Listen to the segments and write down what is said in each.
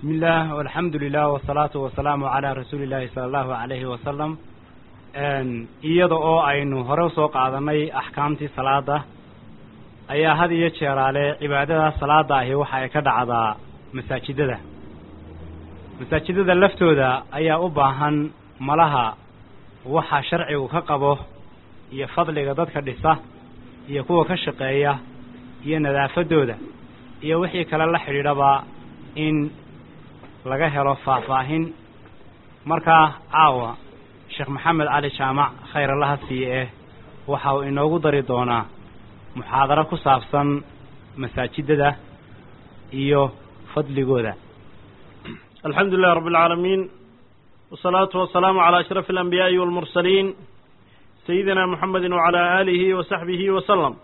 بسم الله والحمد لله والصلاة والسلام على رسول الله صلى الله عليه وسلم iyada oo aynu hore usoo qaadanay axkaamtii salaada ayaa had iyo jeeraale cibaadada salaada ahi waxa ay ka dhacdaa masaajidada masaajidada laftooda ayaa u baahan malaha waxa sharcigu ka qabo iyo fadliga dadka dhisa iyo kuwa ka shaqeeya iyo nadaafadooda iyo wixii kale la xidhiidhaba in laga helo faahfaahin markaa caawa sheekh maxamed cali jaamac khayr allaha siiye eh waxa uu inoogu dari doonaa muxaadaro ku saabsan masaajidada iyo fadligooda alxamdu lilah rab اlcaalamiin wsalaatu wasalaamu calى ashraf اlanbiyaaءi walmursaliin sayidina muxamedi wacalى aalihi wa saxbihi wasalam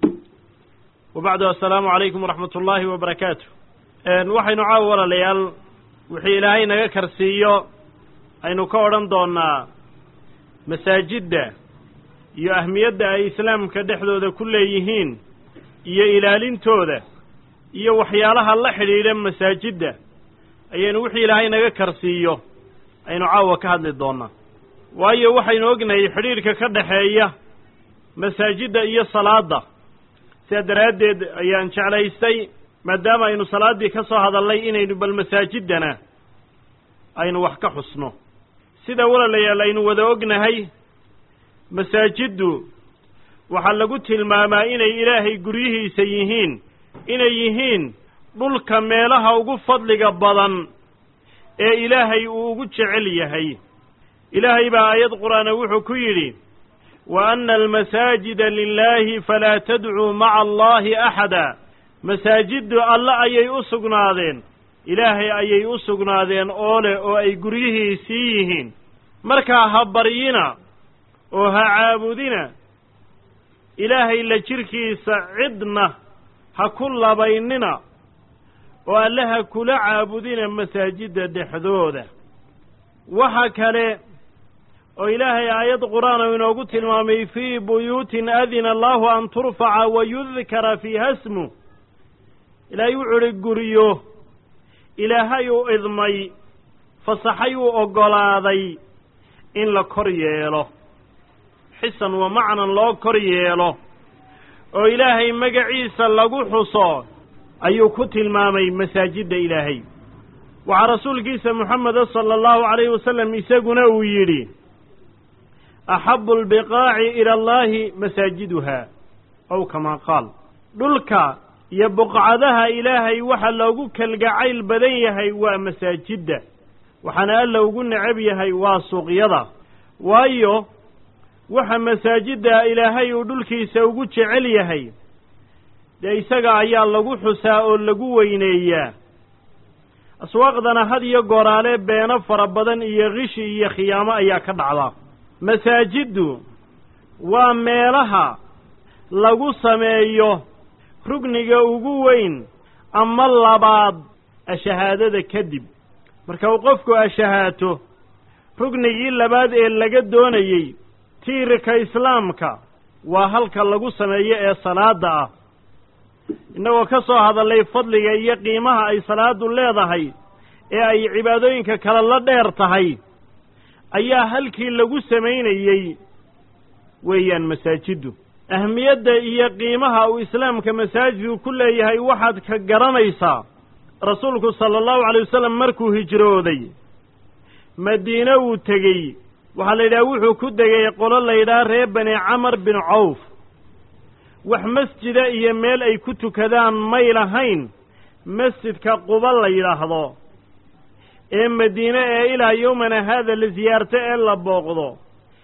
wabacdu assalaamu calaykum waraxmat ullaahi wabarakaatu waxaynu caawa walaalayaal wixii ilaahay naga karsiiyo aynu ka odhan doonaa masaajidda iyo ahmiyadda ay islaamka dhexdooda ku leeyihiin iyo ilaalintooda iyo waxyaalaha la xidhiidha masaajidda ayaynu wixii ilaahay naga karsiiyo aynu caawa ka hadli doonaa waayo waxaynu ognahay xidhiidhka ka dhexeeya masaajidda iyo salaadda sidaa daraaddeed ayaan jeclaystay maadaama aynu salaaddii ka soo hadalnay inaynu bal masaajiddana aynu wax ka xusno sida walaalayaal aynu wada ognahay masaajiddu waxaa lagu tilmaamaa inay ilaahay guryihiisa yihiin inay yihiin dhulka meelaha ugu fadliga badan ee ilaahay uu ugu jecel yahay ilaahay baa aayad qur'aana wuxuu ku yidhi wa anna almasaajida lilaahi falaa tadcuu maca allaahi axada masaajiddu alle ayay u sugnaadeen ilaahay ayay u sugnaadeen oo leh oo ay guryihiisii yihiin markaa ha baryina oo ha caabudina ilaahay la jirkiisa cidna ha ku labaynina oo alle ha kula caabudina masaajidda dhexdooda waxa kale oo ilaahay aayad qur-aan inoogu tilmaamay fii buyuutin adina allaahu an turfaca wa yudkara fiiha smu ilaahay wuxuu idhi guryo ilaahay uu idmay fasaxay uu oggolaaday in la kor yeelo xisan wa macnan loo kor yeelo oo ilaahay magaciisa lagu xuso ayuu ku tilmaamay masaajidda ilaahay waxaa rasuulkiisa moxameda sala allahu calayhi wasalam isaguna uu yidhi axabu albiqaaci ila allaahi masaajiduha ow kamaa qaal dhulka iyo buqcadaha ilaahay waxa loogu kalgacayl badan yahay waa masaajidda waxaana alla ugu necab yahay waa suuqyada waayo waxa masaajidda ilaahay uu dhulkiisa ugu jecel yahay dee isaga ayaa lagu xusaa oo lagu weyneeyaa aswaaqdana had iyo gooraale beeno fara badan iyo kishi iyo khiyaamo ayaa ka dhacda masaajiddu waa meelaha lagu sameeyo rugniga ugu weyn ama labaad ashahaadada kadib marka uu qofku ashahaato rugnigii labaad ee laga doonayey tiirika islaamka waa halka lagu sameeyo ee salaadda ah innagoo ka soo hadallay fadliga iyo qiimaha ay salaaddu leedahay ee ay cibaadooyinka kale la dheer tahay ayaa halkii lagu samaynayey weeyaan masaajiddu ahmiyadda iyo qiimaha uu islaamka masaajidku ku leeyahay waxaad ka garanaysaa rasuulku sala allahu calay wasalam markuu hijrooday madiine uu tegey waxaa la yidhaha wuxuu ku degay qolo la yidhaha reer bani camar bin cawf wax masjida iyo meel ay ku tukadaan may lahayn masjidka quba la yidhaahdo ee madiine ee ilaa yowmana haada la siyaarto ee la booqdo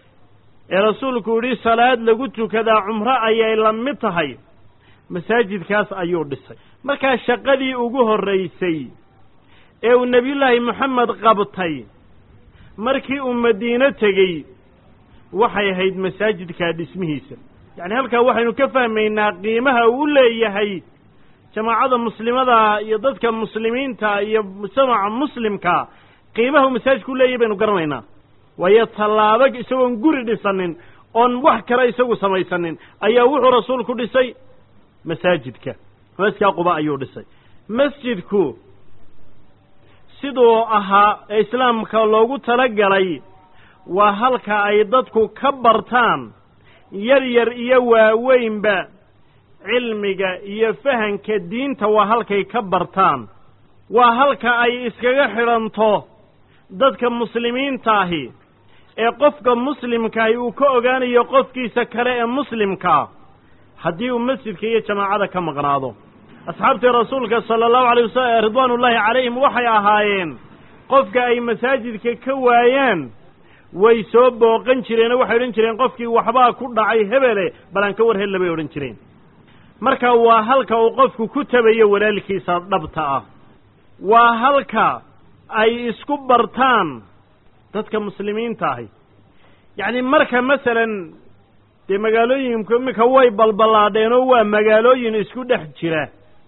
ee rasuulku yidhi salaad lagu tukadaa cumro ayay la mid tahay masaajidkaas ayuu dhisay markaa shaqadii ugu horraysay ee uu nebiyullaahi moxamed qabtay markii uu madiino tegey waxay ahayd masaajidkaa dhismihiisa yacni halkaa waxaynu ka fahmaynaa qiimaha uu u leeyahay jamaacada muslimada iyo dadka muslimiinta iyo mujtamaca muslimka qiimaha uu masaajidku u leeyahay baynu garanaynaa waayo tallaabo isagoon guri dhisanin oon wax kale isagu samaysanin ayaa wuxuu rasuulku dhisay masaajidka masjidkaa quba ayuu dhisay masjidku siduu ahaa ee islaamka loogu talagalay waa halka ay dadku ka bartaan yar yar iyo waaweynba cilmiga iyo fahanka diinta waa halkay ka bartaan waa halka ay iskaga xidhanto dadka muslimiintaahi ee qofka muslimkaahi uu ka ogaanayo qofkiisa kale ee muslimkaa haddii uu masjidka iyo jamaacada ka maqnaado asxaabtii rasuulka sala allahu alay wasalam ridwaanullaahi calayhim waxay ahaayeen qofka ay masaajidka ka waayaan way soo booqan jireen oo waxay odhan jireen qofkii waxbaa ku dhacay hebele balaan ka war hella bay odhan jireen marka waa halka uu qofku ku tabayo walaalkiisa dhabta ah waa halka ay isku bartaan dadka muslimiinta ahi yacni marka masalan dee magaalooyinku iminka way balballaadheen oo waa magaalooyin isku dhex jira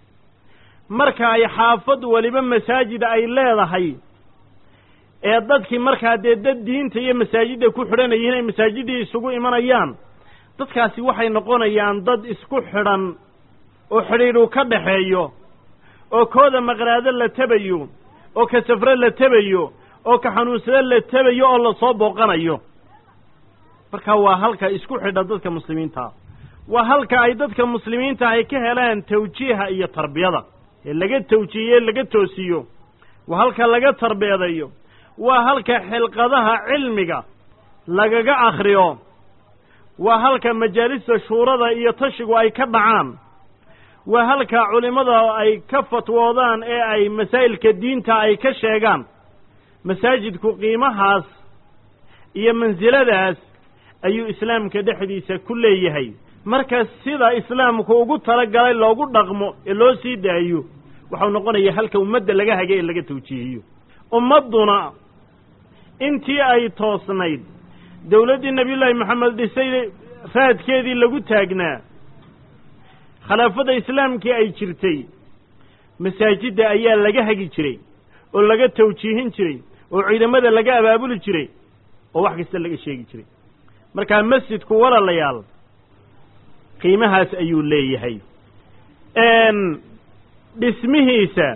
marka ay xaafad weliba masaajid ay leedahay ee dadkii markaa dee dad diinta iyo masaajidda ku xidhanayeen ay masaajiddii isugu imanayaan dadkaasi waxay noqonayaan dad isku xidhan oo xidhiidhu ka dhaxeeyo oo kooda maqnaado la tebayo oo ka safre la tebayo oo ka xanuunsado la tebayo oo lasoo booqanayo marka waa halka isku xidha dadka muslimiintaa waa halka ay dadka muslimiinta ay ka helaan tawjiiha iyo tarbiyada ee laga tawjiihiye laga toosiyo waa halka laga tarbeedayo waa halka xilqadaha cilmiga lagaga akhriyo waa halka majaalista shuurada iyo tashigu ay ka dhacaan waa halka culimmada ay ka fatwoodaan ee ay masaa'ilka diinta ay ka sheegaan masaajidku qiimahaas iyo mansiladaas ayuu islaamka dhexdiisa ku leeyahay marka sida islaamku ugu talagalay loogu dhaqmo ee loo sii daayo waxau noqonayaa halka ummadda laga hagay ee laga tawjiihiyo ummadduna intii ay toosnayd dawladdii nebiyullaahi maxamed dhisay raadkeedii lagu taagnaa khilaafadda islaamkii ay jirtay masaajidda ayaa laga hagi jiray oo laga tawjiihin jiray oo ciidamada laga abaabuli jiray oo wax kasta laga sheegi jiray markaa masjidku walaalayaal qiimahaas ayuu leeyahay dhismihiisa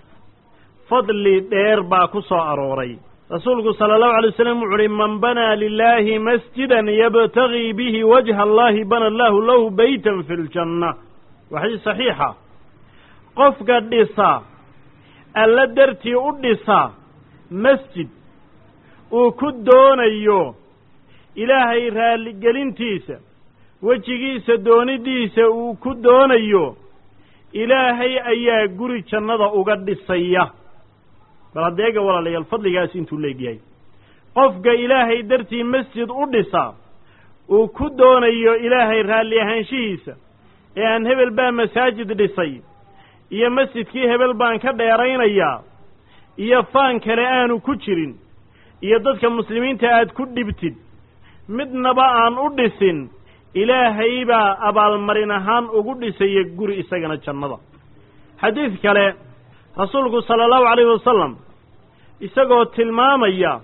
fadli dheer baa ku soo arooray rasuulku sala allahu alay wasalam wuxu uhi man banaa lilaahi masjidan yabtagii bihi wajha allahi bana allahu lahu beytan fi ljanna waa xadiis saxiixa qofka dhisa alla dartii u dhisa masjid uu ku doonayo ilaahay raalligelintiisa wejigiisa doonidiisa uu ku doonayo ilaahay ayaa guri jannada uga dhisaya bal haddeega walaalayaal fadligaas intuu leegyahay qofka ilaahay dartii masjid u dhisa uu ku doonayo ilaahay raalli ahaanshihiisa ee aan hebel baa masaajid dhisay iyo masjidkii hebel baan ka dheeraynayaa iyo faan kale aanu ku jirin iyo dadka muslimiinta aad ku dhibtid midnaba aan u dhisin ilaahay baa abaalmarin ahaan ugu dhisaya guri isagana jannada xadiid kale rasuulku sala allahu calayhi wasalam isagoo tilmaamaya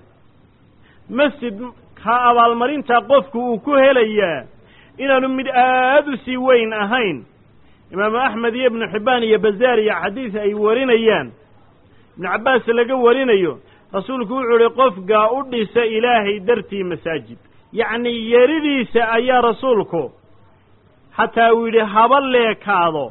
masjidka abaalmarinta qofku uu ku helayaa inaanu mid aad u sii weyn ahayn imaamu axmed iyo ibnu xibbaan iyo bazaar iyo xadiis ay warinayaan ibnu cabbaas laga warinayo rasuulku wuxuu ihi qofka u dhisa ilaahay dartii masaajid yacni yeridiisa ayaa rasuulku xataa uu yidhi haba leekaado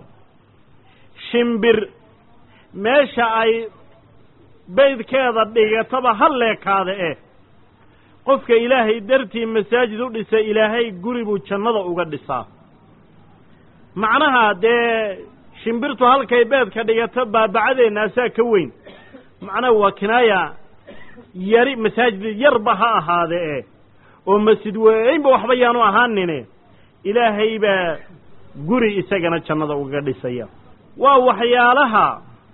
shimbir meesha ay baydkeeda dhigataba ha leekaada eh qofka ilaahay dartii masaajid u dhisa ilaahay guri buu jannada uga dhisaa macnaha dee shimbirtu halkay beedka dhigato baabacadeenna asaa ka weyn macnaha waa kinaaya yari masaajid yarba ha ahaade eh oo masjid weynba waxba yaanu ahaanine ilaahay baa guri isagana jannada ugaga dhisaya waa waxyaalaha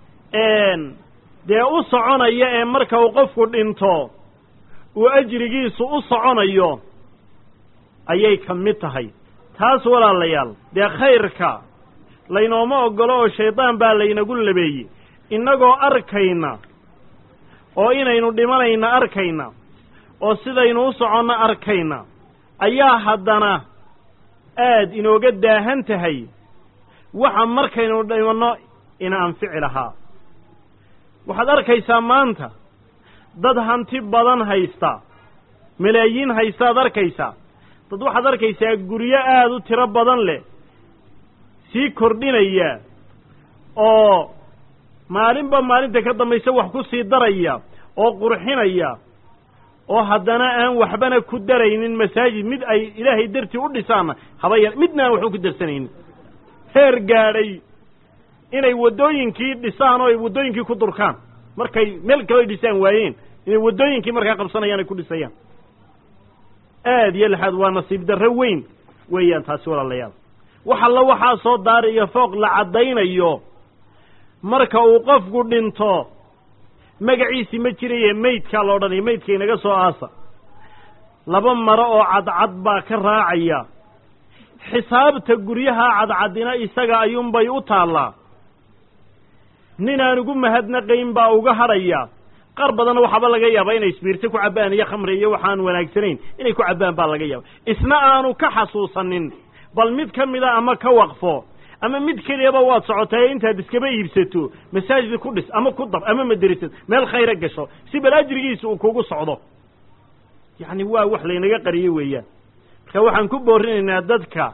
dee u soconaya ee marka uu qofku dhinto uu ajrigiisu u soconayo ayay ka mid tahay taas walaalayaal dee khayrka laynooma oggolo oo shaydaan baa laynagu labeeyey innagoo arkayna oo inaynu dhimanayna arkayna oo sidaynu u soconno arkayna ayaa haddana aad inooga daahan tahay waxa markaynu dhimanno ina anfici lahaa waxaad arkaysaa maanta dad hanti badan haysta malaayiin haystaad arkaysaa dad waxaad arkaysaa guryo aada u tiro badan leh sii kordhinaya oo maalinba maalinta ka dambaysa wax ku sii daraya oo qurxinaya oo haddana aan waxbana ku daraynin masaajid mid ay ilaahay dartii u dhisaanna haba yar midna aan waxba ku darsanaynin heer gaadhay inay waddooyinkii dhisaan oo ay waddooyinkii ku durkaan markay meel kale ay dhisaan waayeen inay waddooyinkii markaa qabsanayaan ay ku dhisayaan aad iyo laxaad waa nasiib darro weyn weeyaan taasi walaalayaal wax alla waxaa soo daari iyo fooq la caddaynayo marka uu qofku dhinto magaciisii ma jiraye maydkaa la odhanaya maydka inaga soo aasa laba maro oo cadcad baa ka raacaya xisaabta guryaha cadcadina isaga ayuunbay u taallaa nin aan ugu mahadnaqayn baa uga hadhaya qaar badanna waxaaba laga yaabaa inay isbiirto ku cabbaan iyo khamri iyo waxaan wanaagsanayn inay ku cabbaan baa laga yaaba isna aanu ka xasuusanin bal mid ka mida ama ka waqfo ama mid keliyaba waad socotae intaad iskaba iibsato masaajid ku dhis ama ku dab ama maderisad meel khayra gasho si bal ajrigiisa uu kugu socdo yacni waa wax laynaga qariyo weeyaan marka waxaan ku boorinaynaa dadka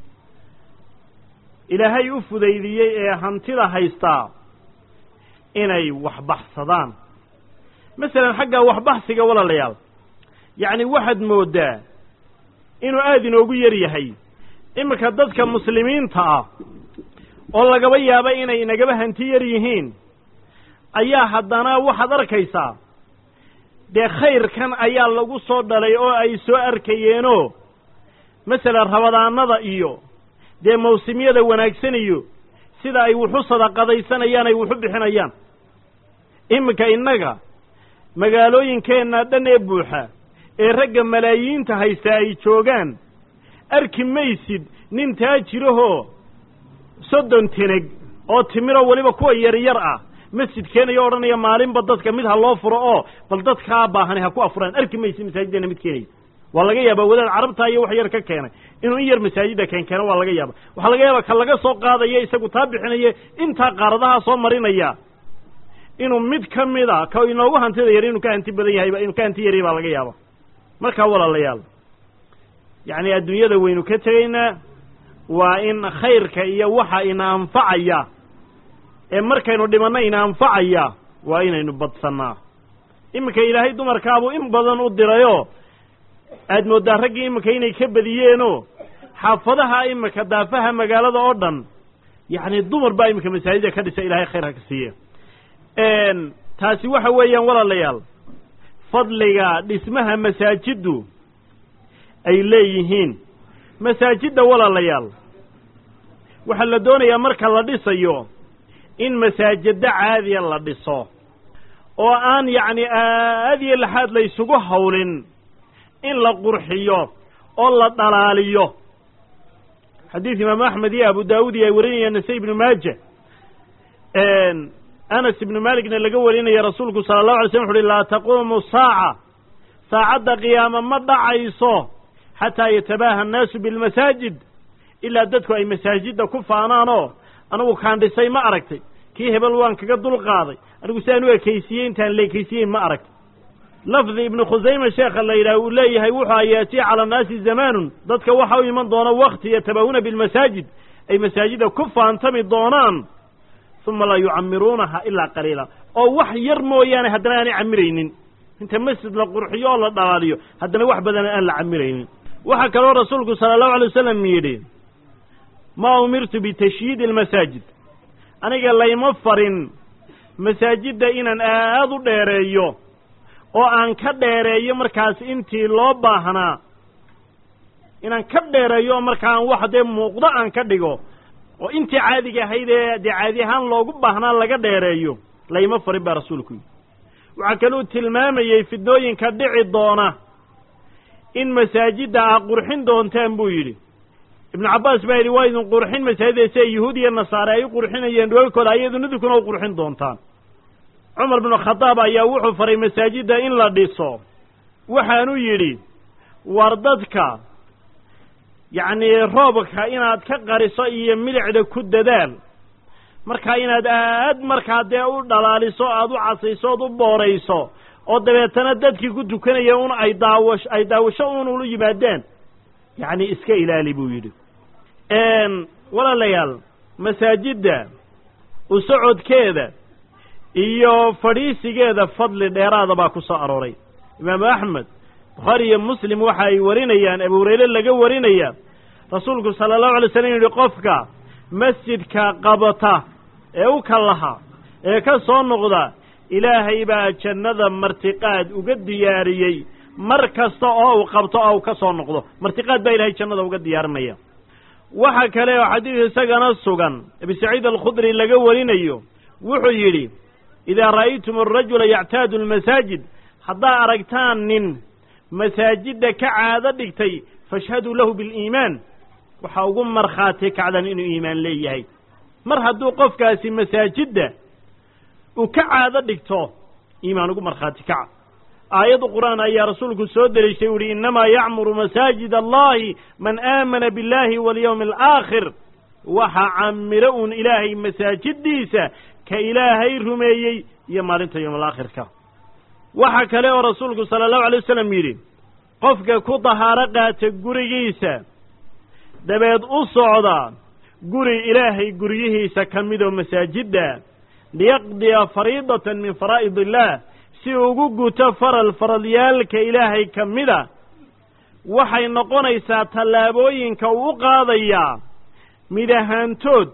ilaahay u fudaydiyey ee hantida haystaa inay waxbaxsadaan masalan xagga waxbaxsiga walaalayaal yacni waxaad mooddaa inuu aada inoogu yar yahay iminka dadka muslimiinta ah oo lagaba yaaba inay inagaba hanti yar yihiin ayaa haddana waxaad arkaysaa dee khayrkan ayaa lagu soo dhalay oo ay soo arkayeenoo masalan rabadaanada iyo dee mawsimyada wanaagsan iyo sida ay wuxu sadaqadaysanayaan ay wuxu bixinayaan iminka innaga magaalooyinkeenna dhan ee buuxa ee ragga malaayiinta haysta ay joogaan arki maysid nin taajirahoo soddon teneg oo timiro weliba kuwa yaryar ah masjid keenayo odhanaya maalinba dadka mid ha loo furo oo bal dadkaa baahani ha ku afuraan arki maysid masaajiddeena mid keenaya waa laga yaabaa wadaad carabtaa iyo wax yar ka keenay inuu in yar masaajidda keen keeno waa laga yaaba waxaa laga yaabaa ka laga soo qaadaya isagu taa bixinaya intaa qaaradaha soo marinaya inuu mid ka mida ka inoogu hantida yar inuu ka hanti badan yahay inuu ka hanti yaryahy baa laga yaaba markaa walaalayaal yacni adduunyada waynu ka tegaynaa waa in khayrka iyo waxa ina anfacaya ee markaynu dhimanno ina anfacaya waa inaynu badsannaa iminka ilaahay dumarkaabuu in badan u dirayoo aad mooddaa raggii iminka inay ka badiyeenoo xaafadaha iminka daafaha magaalada oo dhan yacni dumar baa iminka masaajida ka dhisa ilaahay khayr ha ka siiya taasi waxa weeyaan walaalayaal fadliga dhismaha masaajiddu ay leeyihiin masaajidda walaalayaal waxaa la doonayaa marka la dhisayo in masaajiddo caadiya la dhiso oo aan yacni aad iyo laxaad la ysugu hawlin in la qurxiyo oo la dhalaaliyo xadiid imaamu axmed iyo abu daawud iyo ay warinayaan nase ibnu maaja anas ibnu malikna laga warinaya rasuulku sala allahu alay slm wuxu uhi laa taquumu saaca saacadda qiyaama ma dhacayso xataa yatabaaha annaasu bilmasaajid ilaa dadku ay masaajidda ku faanaanoo anigu kaan dhisay ma aragtay kii hebel waan kaga dul qaaday anigu sidaan u ekaysiiyey intaan la ekaysiyeyn ma aragtay lafdi ibnu khusayme sheekha la yidhaah uu leeyahay wuxuu ayaatii cala annaasi zamaanun dadka waxa u iman doona wakti yatabahuna bilmasaajid ay masaajidda ku faantami doonaan uma laa yucamiruunaha ilaa qaliila oo wax yar mooyaane haddana aanay camiraynin inta masjid la qurxiyo oo la dhalaaliyo haddana wax badan aan la camiraynin waxaa kaloo rasuulku sala allahu alay wasalam yidhi maa umirtu bitashyiidi almasaajid aniga layma farin masaajidda inaan aad u dheereeyo oo aan ka dheereeyo markaas intii loo baahnaa inaan ka dheereeyo oo markaa aan wax dee muuqdo aan ka dhigo oo intii caadiga ahayd ee dee caadi ahaan loogu baahnaa laga dheereeyo layma farin baa rasuulku yidhi waxaa kaluu tilmaamayey fidnooyinka dhici doona in masaajidda aa qurxin doontaan buu yidhi ibnu cabbaas baa yidhi waa idin qurxin masaajidda sida yuhuud iyo nasaare ay u qurxinayeen dhoolkooda ayaduna idinkuna u qurxin doontaan cumar binu khadaab ayaa wuxuu faray masaajidda in la dhiso waxaanu yidhi war dadka yacnii roobka inaad ka qariso iyo milicda ku dadaal markaa inaad aad markaa dee u dhalaaliso aad u casayso ood u boorayso oo dabeetana dadkii ku tukanaya un ay daawash ay daawasho un ula yimaadaan yacni iska ilaali buu yidhi walaalayaal masaajidda u socodkeeda iyo fadhiisigeeda fadli dheeraada baa ku soo arooray imaamu axmed bukhaari iyo muslim waxa ay warinayaan abu hurayre laga warinaya rasuulku sala allahu alay slam yidhi qofka masjidka qabata ee u kallaha ee ka soo noqda ilaahay baa jannada martiqaad uga diyaariyey mar kasta oo uu qabto oo uu ka soo noqdo martiqaad baa ilahay jannada uga diyaarinaya waxa kale oo xadiid isagana sugan abi saciid alkhudri laga warinayo wuxuu yidhi idaa ra'aytum arajula yactaadu almasaajid haddaa aragtaan nin masaajidda ka caado dhigtay fashhaduu lahu biliimaan waxaa ugu markhaati kacdan inuu iimaan leeyahay mar hadduu qofkaasi masaajidda uu ka caado dhigto iimaan ugu markhaati kaca aayadda qur'aan ayaa rasuulku soo deliishay u yihi innamaa yacmuru masaajid allahi man aamana biاllahi walyawmi alaakhir waxa camiro uun ilaahay masaajiddiisa ka ilaahay rumeeyey iyo maalinta yowm alaakhirka waxa kale oo rasuulku sala allahu alay wasalam yidhi qofka ku dahaaro qaata gurigiisa dabeed u socda guri ilaahay guryihiisa ka midoo masaajidda liyaqdiya fariidatan min faraa'id illaah si ugu guto faral faralyaalka ilaahay ka mida waxay noqonaysaa tallaabooyinka uu u qaadayaa mid ahaantood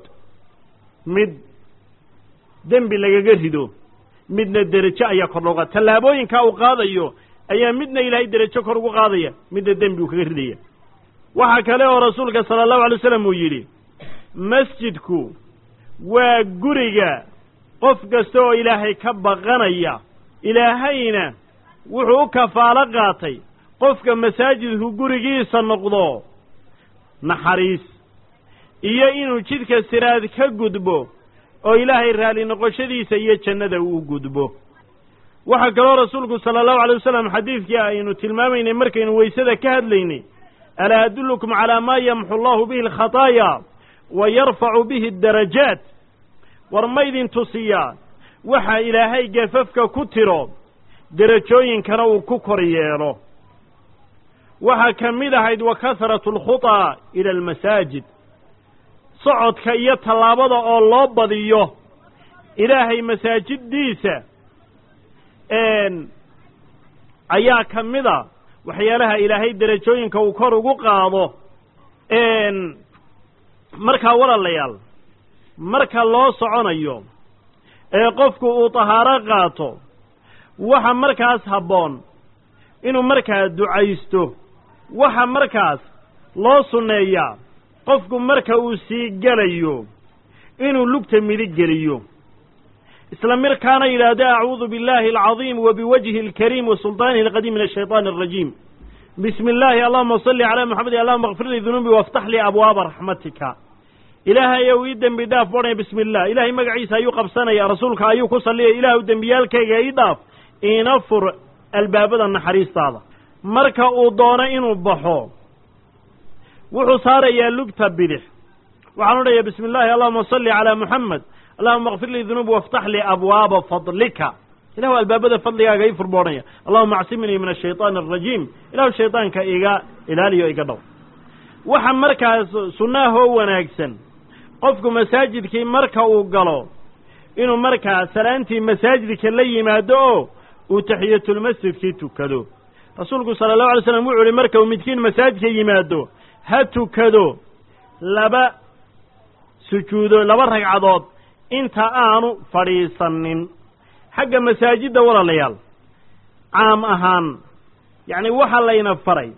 mid dembi lagaga rido midna derajo ayaa kor looga tallaabooyinkaa uu qaadayo ayaa midna ilaahay derajo kor ugu qaadaya midna dembi uu kaga ridaya waxaa kale oo rasuulka sala allahu alay wasalam uu yidhi masjidku waa guriga qof kasta oo ilaahay ka baqanaya ilaahayna wuxuu u kafaalo qaatay qofka masaajidku gurigiisa noqdo naxariis iyo inuu jidka siraad ka gudbo oo ilaahay raalli noqoshadiisa iyo jannada uu gudbo waxaa kaloo rasuulku sala allahu alay wasalam xadiidkii aynu tilmaamaynay markaynu weysada ka hadlaynay alaa adullukum calaa maa yamxu allahu bihi alkhataaya wa yarfacu bihi addarajaat war maydin tusiyaa waxa ilaahay gafafka ku tiro derajooyinkana uu ku kor yeelo waxaa ka mid ahayd wa kasratu alkhutaa ila almasaajid socodka iyo tallaabada oo loo badiyo ilaahay masaajiddiisa ayaa ka mid a waxyaalaha ilaahay derajooyinka uu kor ugu qaado markaa walaalayaal marka loo soconayo ee qofku uu tahaaro qaato waxa markaas habboon inuu markaa ducaysto waxa markaas loo sunneeyaa qofku marka uu sii gelayo inuu lugta midig geliyo isla markaana yidhaahdo acuudu biاllahi alcadiim wa biwajhi اlkariim wa sulطaanihi alqadiim min ashayطaani الrajiim bismi illaahi allahuma salli calaa moxamed allahuma kfir lii dunuubi waftax lii abwaaba raxmatika ilaahay ou ii dembi dhaaf bodhaya bismi illah ilahay magaciisa ayuu qabsanaya rasuulka ayuu ku salliyaya ilaahu dembiyaalkayga ii dhaaf iina fur albaabada naxariistaada marka uu doono inuu baxo wuxuu saarayaa lugta bidix waxaan odhaya bismi illaahi allahuma salli calaa moxamed allahuma kfir lii dunuubi waftax lii abwaaba fadlika ilahu albaabada fadligaaga ii furboodhaya allahuma acsiminii min ashayطaani arajiim ilahu shaydaanka iga ilaaliyo iga dhow waxa markaas sunnaahoo wanaagsan qofku masaajidkii marka uu galo inuu markaa salaantii masaajidka la yimaado oo uu taxiyatulmasjidkii tukado rasuulku sala allahu alay slam wuxuu ihi marka uu midkiin masaajidka yimaado ha tukado laba sujuudo laba ragcadood inta aanu fadhiisanin xagga masaajidda walaalayaal caam ahaan yacni waxa layna faray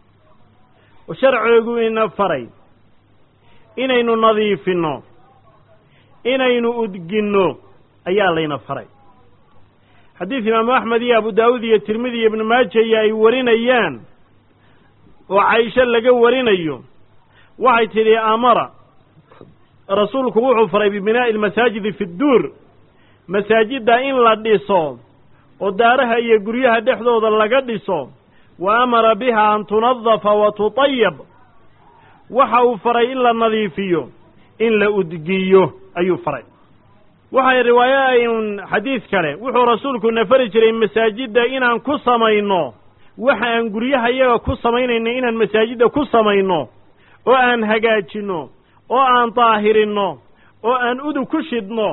oo sharcigu ina faray inaynu nadiifinno inaynu udginno ayaa layna faray xadiid imaamu axmed iyo abu daawuud iyo tirmidi iyo ibnu maaja iyo ay warinayaan oo caisho laga warinayo waxay tidhi amara rasuulku wuxuu faray bibinaa'i almasaajidi fi dduur masaajidda in la dhiso oo daaraha iyo guryaha dhexdooda laga dhiso wa amara biha an tunadafa wa tutayab waxa uu faray in la nadiifiyo in la udgiyo ayuu faray waxay riwaayayn xadiid kale wuxuu rasuulku na fari jiray masaajidda inaan ku samayno waxa aan guryaha iyaga ku samaynayno inaan masaajidda ku samayno oo aan hagaajinno oo aan daahirinno oo aan udug ku shidno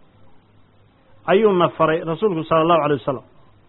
ayuuna faray rasuulku sala allahu alay wasalam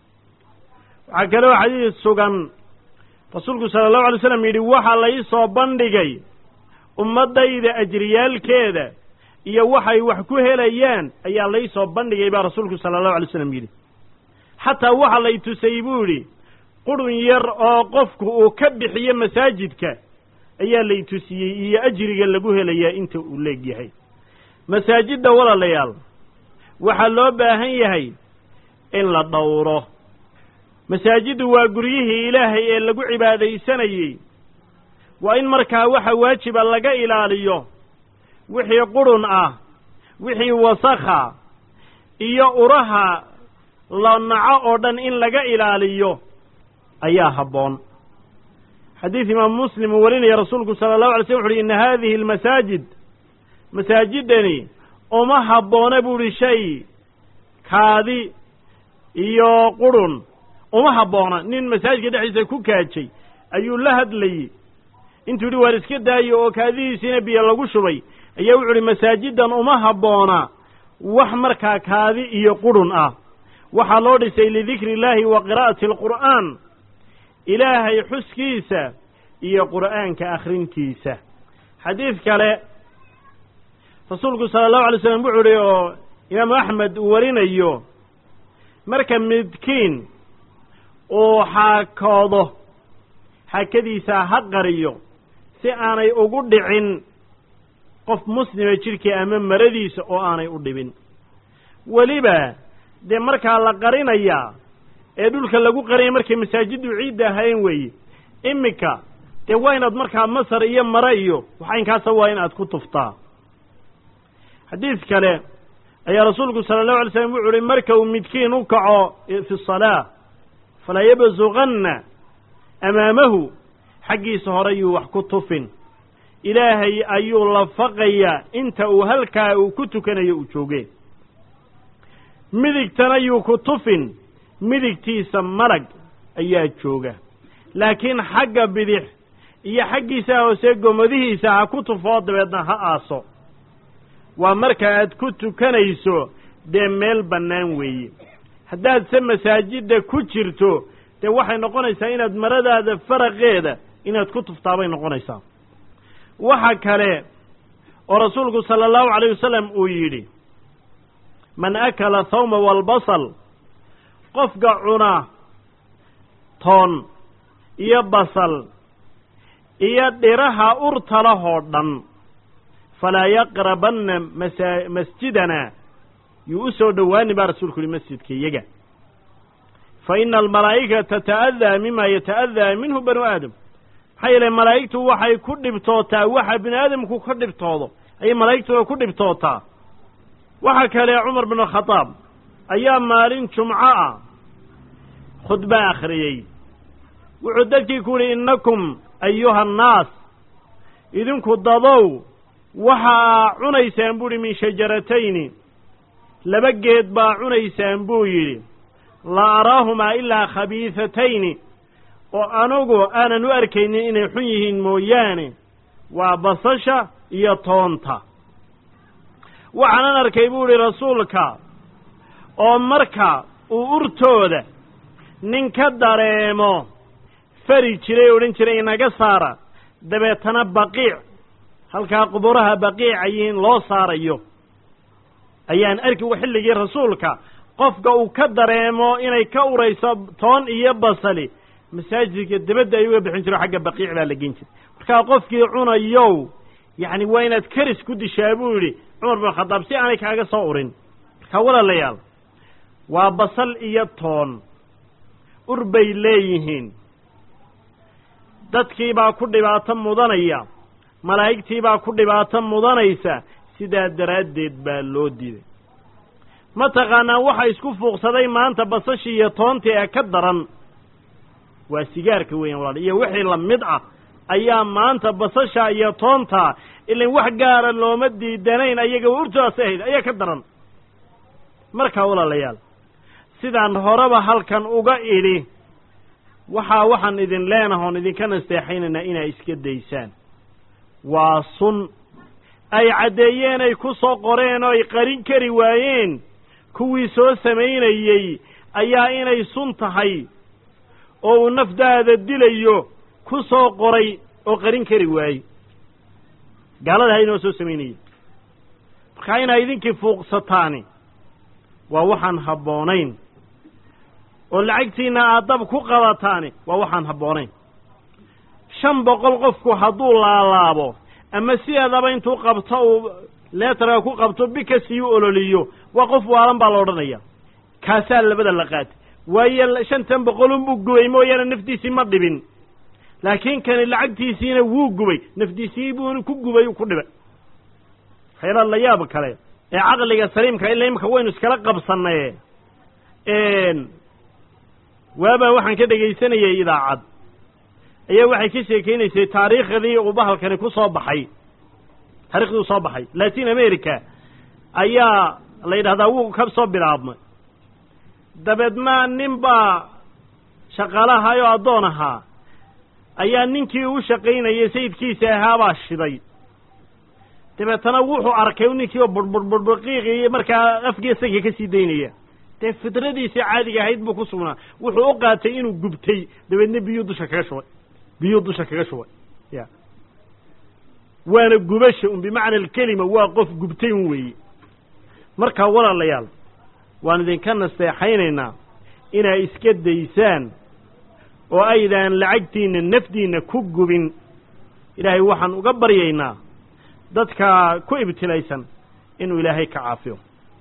waxaa kaloo xadiis sugan rasuulku sala allahu alay slam yidhi waxaa la ii soo bandhigay ummaddayda ajriyaalkeeda iyo waxay wax ku helayaan ayaa lai soo bandhigay baa rasuulku sala allahu alay slam yidhi xataa waxa lay tusay buu yidhi qurun yar oo qofku uu ka bixiyo masaajidka ayaa lay tusiyey iyo ajriga lagu helayaa inta uu leegyahay masaajidda walaalayaal waxaa loo baahan yahay in la dhowro masaajiddu waa guryihii ilaahay ee lagu cibaadaysanayey waa in markaa waxa waajiba laga ilaaliyo wixii qurun ah wixii wasakha iyo uraha la naco oo dhan in laga ilaaliyo ayaa habboon xadiid imaamu muslim uu warinaya rasuulku sala allahu alay slm wuxu uhi inna haadihi almasaajid masaajiddani uma habboona bu uhi shay kaadi iyo qurun uma habboona nin masaajidka dhexdiisa ku kaajay ayuu la hadlayey intuu yidhi waar iska daayo oo kaadihiisiina biyo lagu shubay ayaa wuxu uhi masaajiddan uma habboona wax markaa kaadi iyo qurun ah waxaa loo dhisay lidikri illaahi wa qiraa'ati alqur'aan ilaahay xuskiisa iyo qur'aanka akhrintiisa xadiid kale rasuulku sala allahu alay slam wuxuu uhi oo imaamu axmed uu warinayo marka midkiin uu xaakoodo xaakadiisa ha qariyo si aanay ugu dhicin qof muslima jidhkii ama maradiisa oo aanay u dhibin weliba dee markaa la qarinayaa ee dhulka lagu qarinaya markay masaajiddu ciidda ahayn weeye iminka dee waa inaad markaa masar iyo mare iyo waxaynkaasa waa in aad ku tuftaa xadiid kale ayaa rasuulku sala allahu alay slam wuxu uhi marka uu midkiin u kaco fi salaa falaa yabsuqanna amaamahu xaggiisa hore yuu wax ku tufin ilaahay ayuu lafaqayaa inta uu halkaa uu ku tukanayo uu joogeen midigtana yuu ku tufin midigtiisa malag ayaa jooga laakiin xagga bidix iyo xaggiisa hoose gomadihiisa ha ku tufoo dabeedna ha aaso waa marka aad ku tukanayso dee meel bannaan weeye haddaadse masaajidda ku jirto dee waxay noqonaysaa inaad maradaada faraqeeda inaad ku tuftaabay noqonaysaa waxa kale oo rasuulku sala allahu calayh wasalam uu yidhi man akala thawma waalbasal qofka cuna toon iyo basal iyo dhiraha urtalahoo dhan falaa yaqrabanna masa masjidana yuu u soo dhowaani baa rasuulku yihi masjidka iyaga fa ina almalaa'ikata tata'adaa mima yata'adaa minhu banu aadam maxaa yeele malaa'igtu waxay ku dhibtootaa waxa bini aadamku ka dhibtoodo ayay malaa'igtooda ku dhibtootaa waxa kale cumar binu khadaab ayaa maalin jumco ah khudba akhriyey wuxuu dadkii ku yidhi innakum ayuha annaas idinku dadow waxaa cunaysaan buu yidhi min shajaratayni laba geed baa cunaysaan buu yidhi la araahumaa ilaa khabiifatayni oo anugu aanan u arkaynin inay xun yihiin mooyaane waa basasha iyo toonta waxaanan arkay buu idhi rasuulka oo marka uu urtooda nin ka dareemo fari jiray odhan jiray inaga saara dabeetana baqiic halkaa quburaha baqiicayiin loo saarayo ayaan arki xilligii rasuulka qofka uu ka dareemo inay ka urayso toon iyo basali masaajidka dabadda ay uga bixin jiro xagga baqiic baa la gen jiray markaa qofkii cunayow yacni waa inaad karis ku dishaa buu yidhi cumar bin khadaab si aanay kaaga soo urin markaa walaalayaal waa basal iyo toon ur bay leeyihiin dadkii baa ku dhibaato mudanaya malaa'igtii baa ku dhibaato mudanaysa sidaa daraaddeed baa loo diiday mataqaanaa waxa isku fuuqsaday maanta basashii iyo toontii ee ka daran waa sigaarka weeyaan walaal iyo wixii la mid ah ayaa maanta basasha iyo toonta ilan wax gaara looma diidanayn ayaga urtaas ahayd ayaa ka daran markaa walaalayaal sidaan horeba halkan uga idhi waxaa waxaan idin leenaha oon idinka nasteexaynaynaa inaa iska daysaan waa sun ay caddeeyeen ay ku soo qoreen oo ay qarin kari waayeen kuwii soo samaynayey ayaa inay sun tahay oo uu nafdaada dilayo ku soo qoray oo qarin kari waayey gaalada ha inoo soo samaynayey markaa inaa idinkii fuuqsataani waa waxaan habboonayn oo lacagtiinna aad dab ku qabataani waa waxaan habboonayn shan boqol qofku hadduu laalaabo ama sideedaba intuu qabto uu leetarka ku qabto bika siiu ololiyo waa qof waalan baa la odhanaya kaasaa labada la qaatay waayo shantan boqolunbuu gubay mooyaane naftiisii ma dhibin laakiin kani lacagtiisiina wuu gubay naftiisii buu ku gubay ku dhibay waxyaalaha la yaab kale ee caqliga saliimka ila imika waynu iskala qabsannaye waabaa waxaan ka dhegaysanayay idaacad ayaa waxay ka sheekaynaysay taariikhdii uu bahalkani ku soo baxay taarikhdii uu soo baxay latin america ayaa la yidhahdaa wuu ka soo bilaabmay dabeedna nin baa shaqaalahay oo addoon ahaa ayaa ninkii u shaqaynayay sayidkiisa ahaabaa shiday dabeetana wuxuu arkay ninkii oo burburburburqiiqi markaa afgii sanka ka sii daynaya dee fidradiisii caadiga ahayd buu ku sugnaa wuxuu u qaatay inuu gubtay dabeedna biyuu dusha kaga shubay biyuu dusha kaga shubay ya waana gubasha un bimacna alkelima waa qof gubtay un weeye markaa walaalayaal waan idinka nasteexaynaynaa inaa iska daysaan oo aydaan lacagtiinna nafdiinna ku gubin ilaahay waxaan uga baryaynaa dadka ku ibtilaysan inuu ilaahay ka caafiyo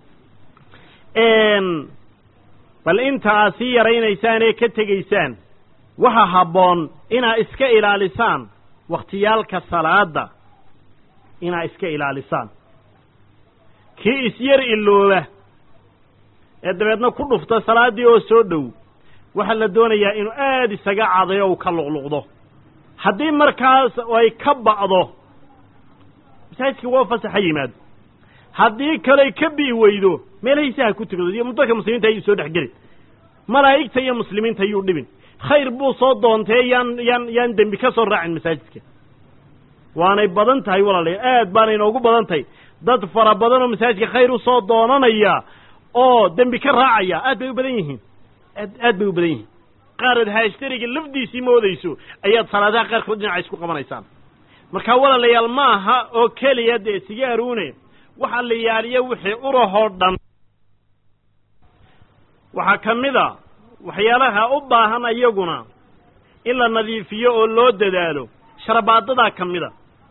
bal inta aad sii yaraynaysaan ee ka tegaysaan waxa habboon inaa iska ilaalisaan wakhtiyaalka salaadda inaa iska ilaalisaan kii isyar ilooba ee dabeedna ku dhufta salaaddii oo soo dhow waxaa la doonayaa inuu aad isaga cadayo uu ka luqluqdo haddii markaas ay ka ba'do masaajidka waa fasaxa yimaado haddii kaley ka bi'i weydo meelahiisa ha ku tukado iyo dadka muslimiinta ayuu soo dhex gelin malaa'igta iyo muslimiinta ayuu dhibin khayr buu soo doontee yaan yaan yaan dembi ka soo raacin masaajidka waanay badan tahay walaalayaal aad baanay inoogu badan tahay dad fara badan oo masaajidka khayr u soo doonanaya oo dembi ka raacaya aad bay u badan yihiin aad aad bay u badan yihiin qaarad haashtariga lafdiisii moodayso ayaad salaadaha qaarkood dhinaca isku qabanaysaan markaa walaalayaal ma aha oo keliya dee sigaaruune waxa la yaaliya wixii urahoo dhan waxaa ka mid a waxyaalaha u baahan ayaguna in la nadiifiyo oo loo dadaalo sharabaadadaa ka mid a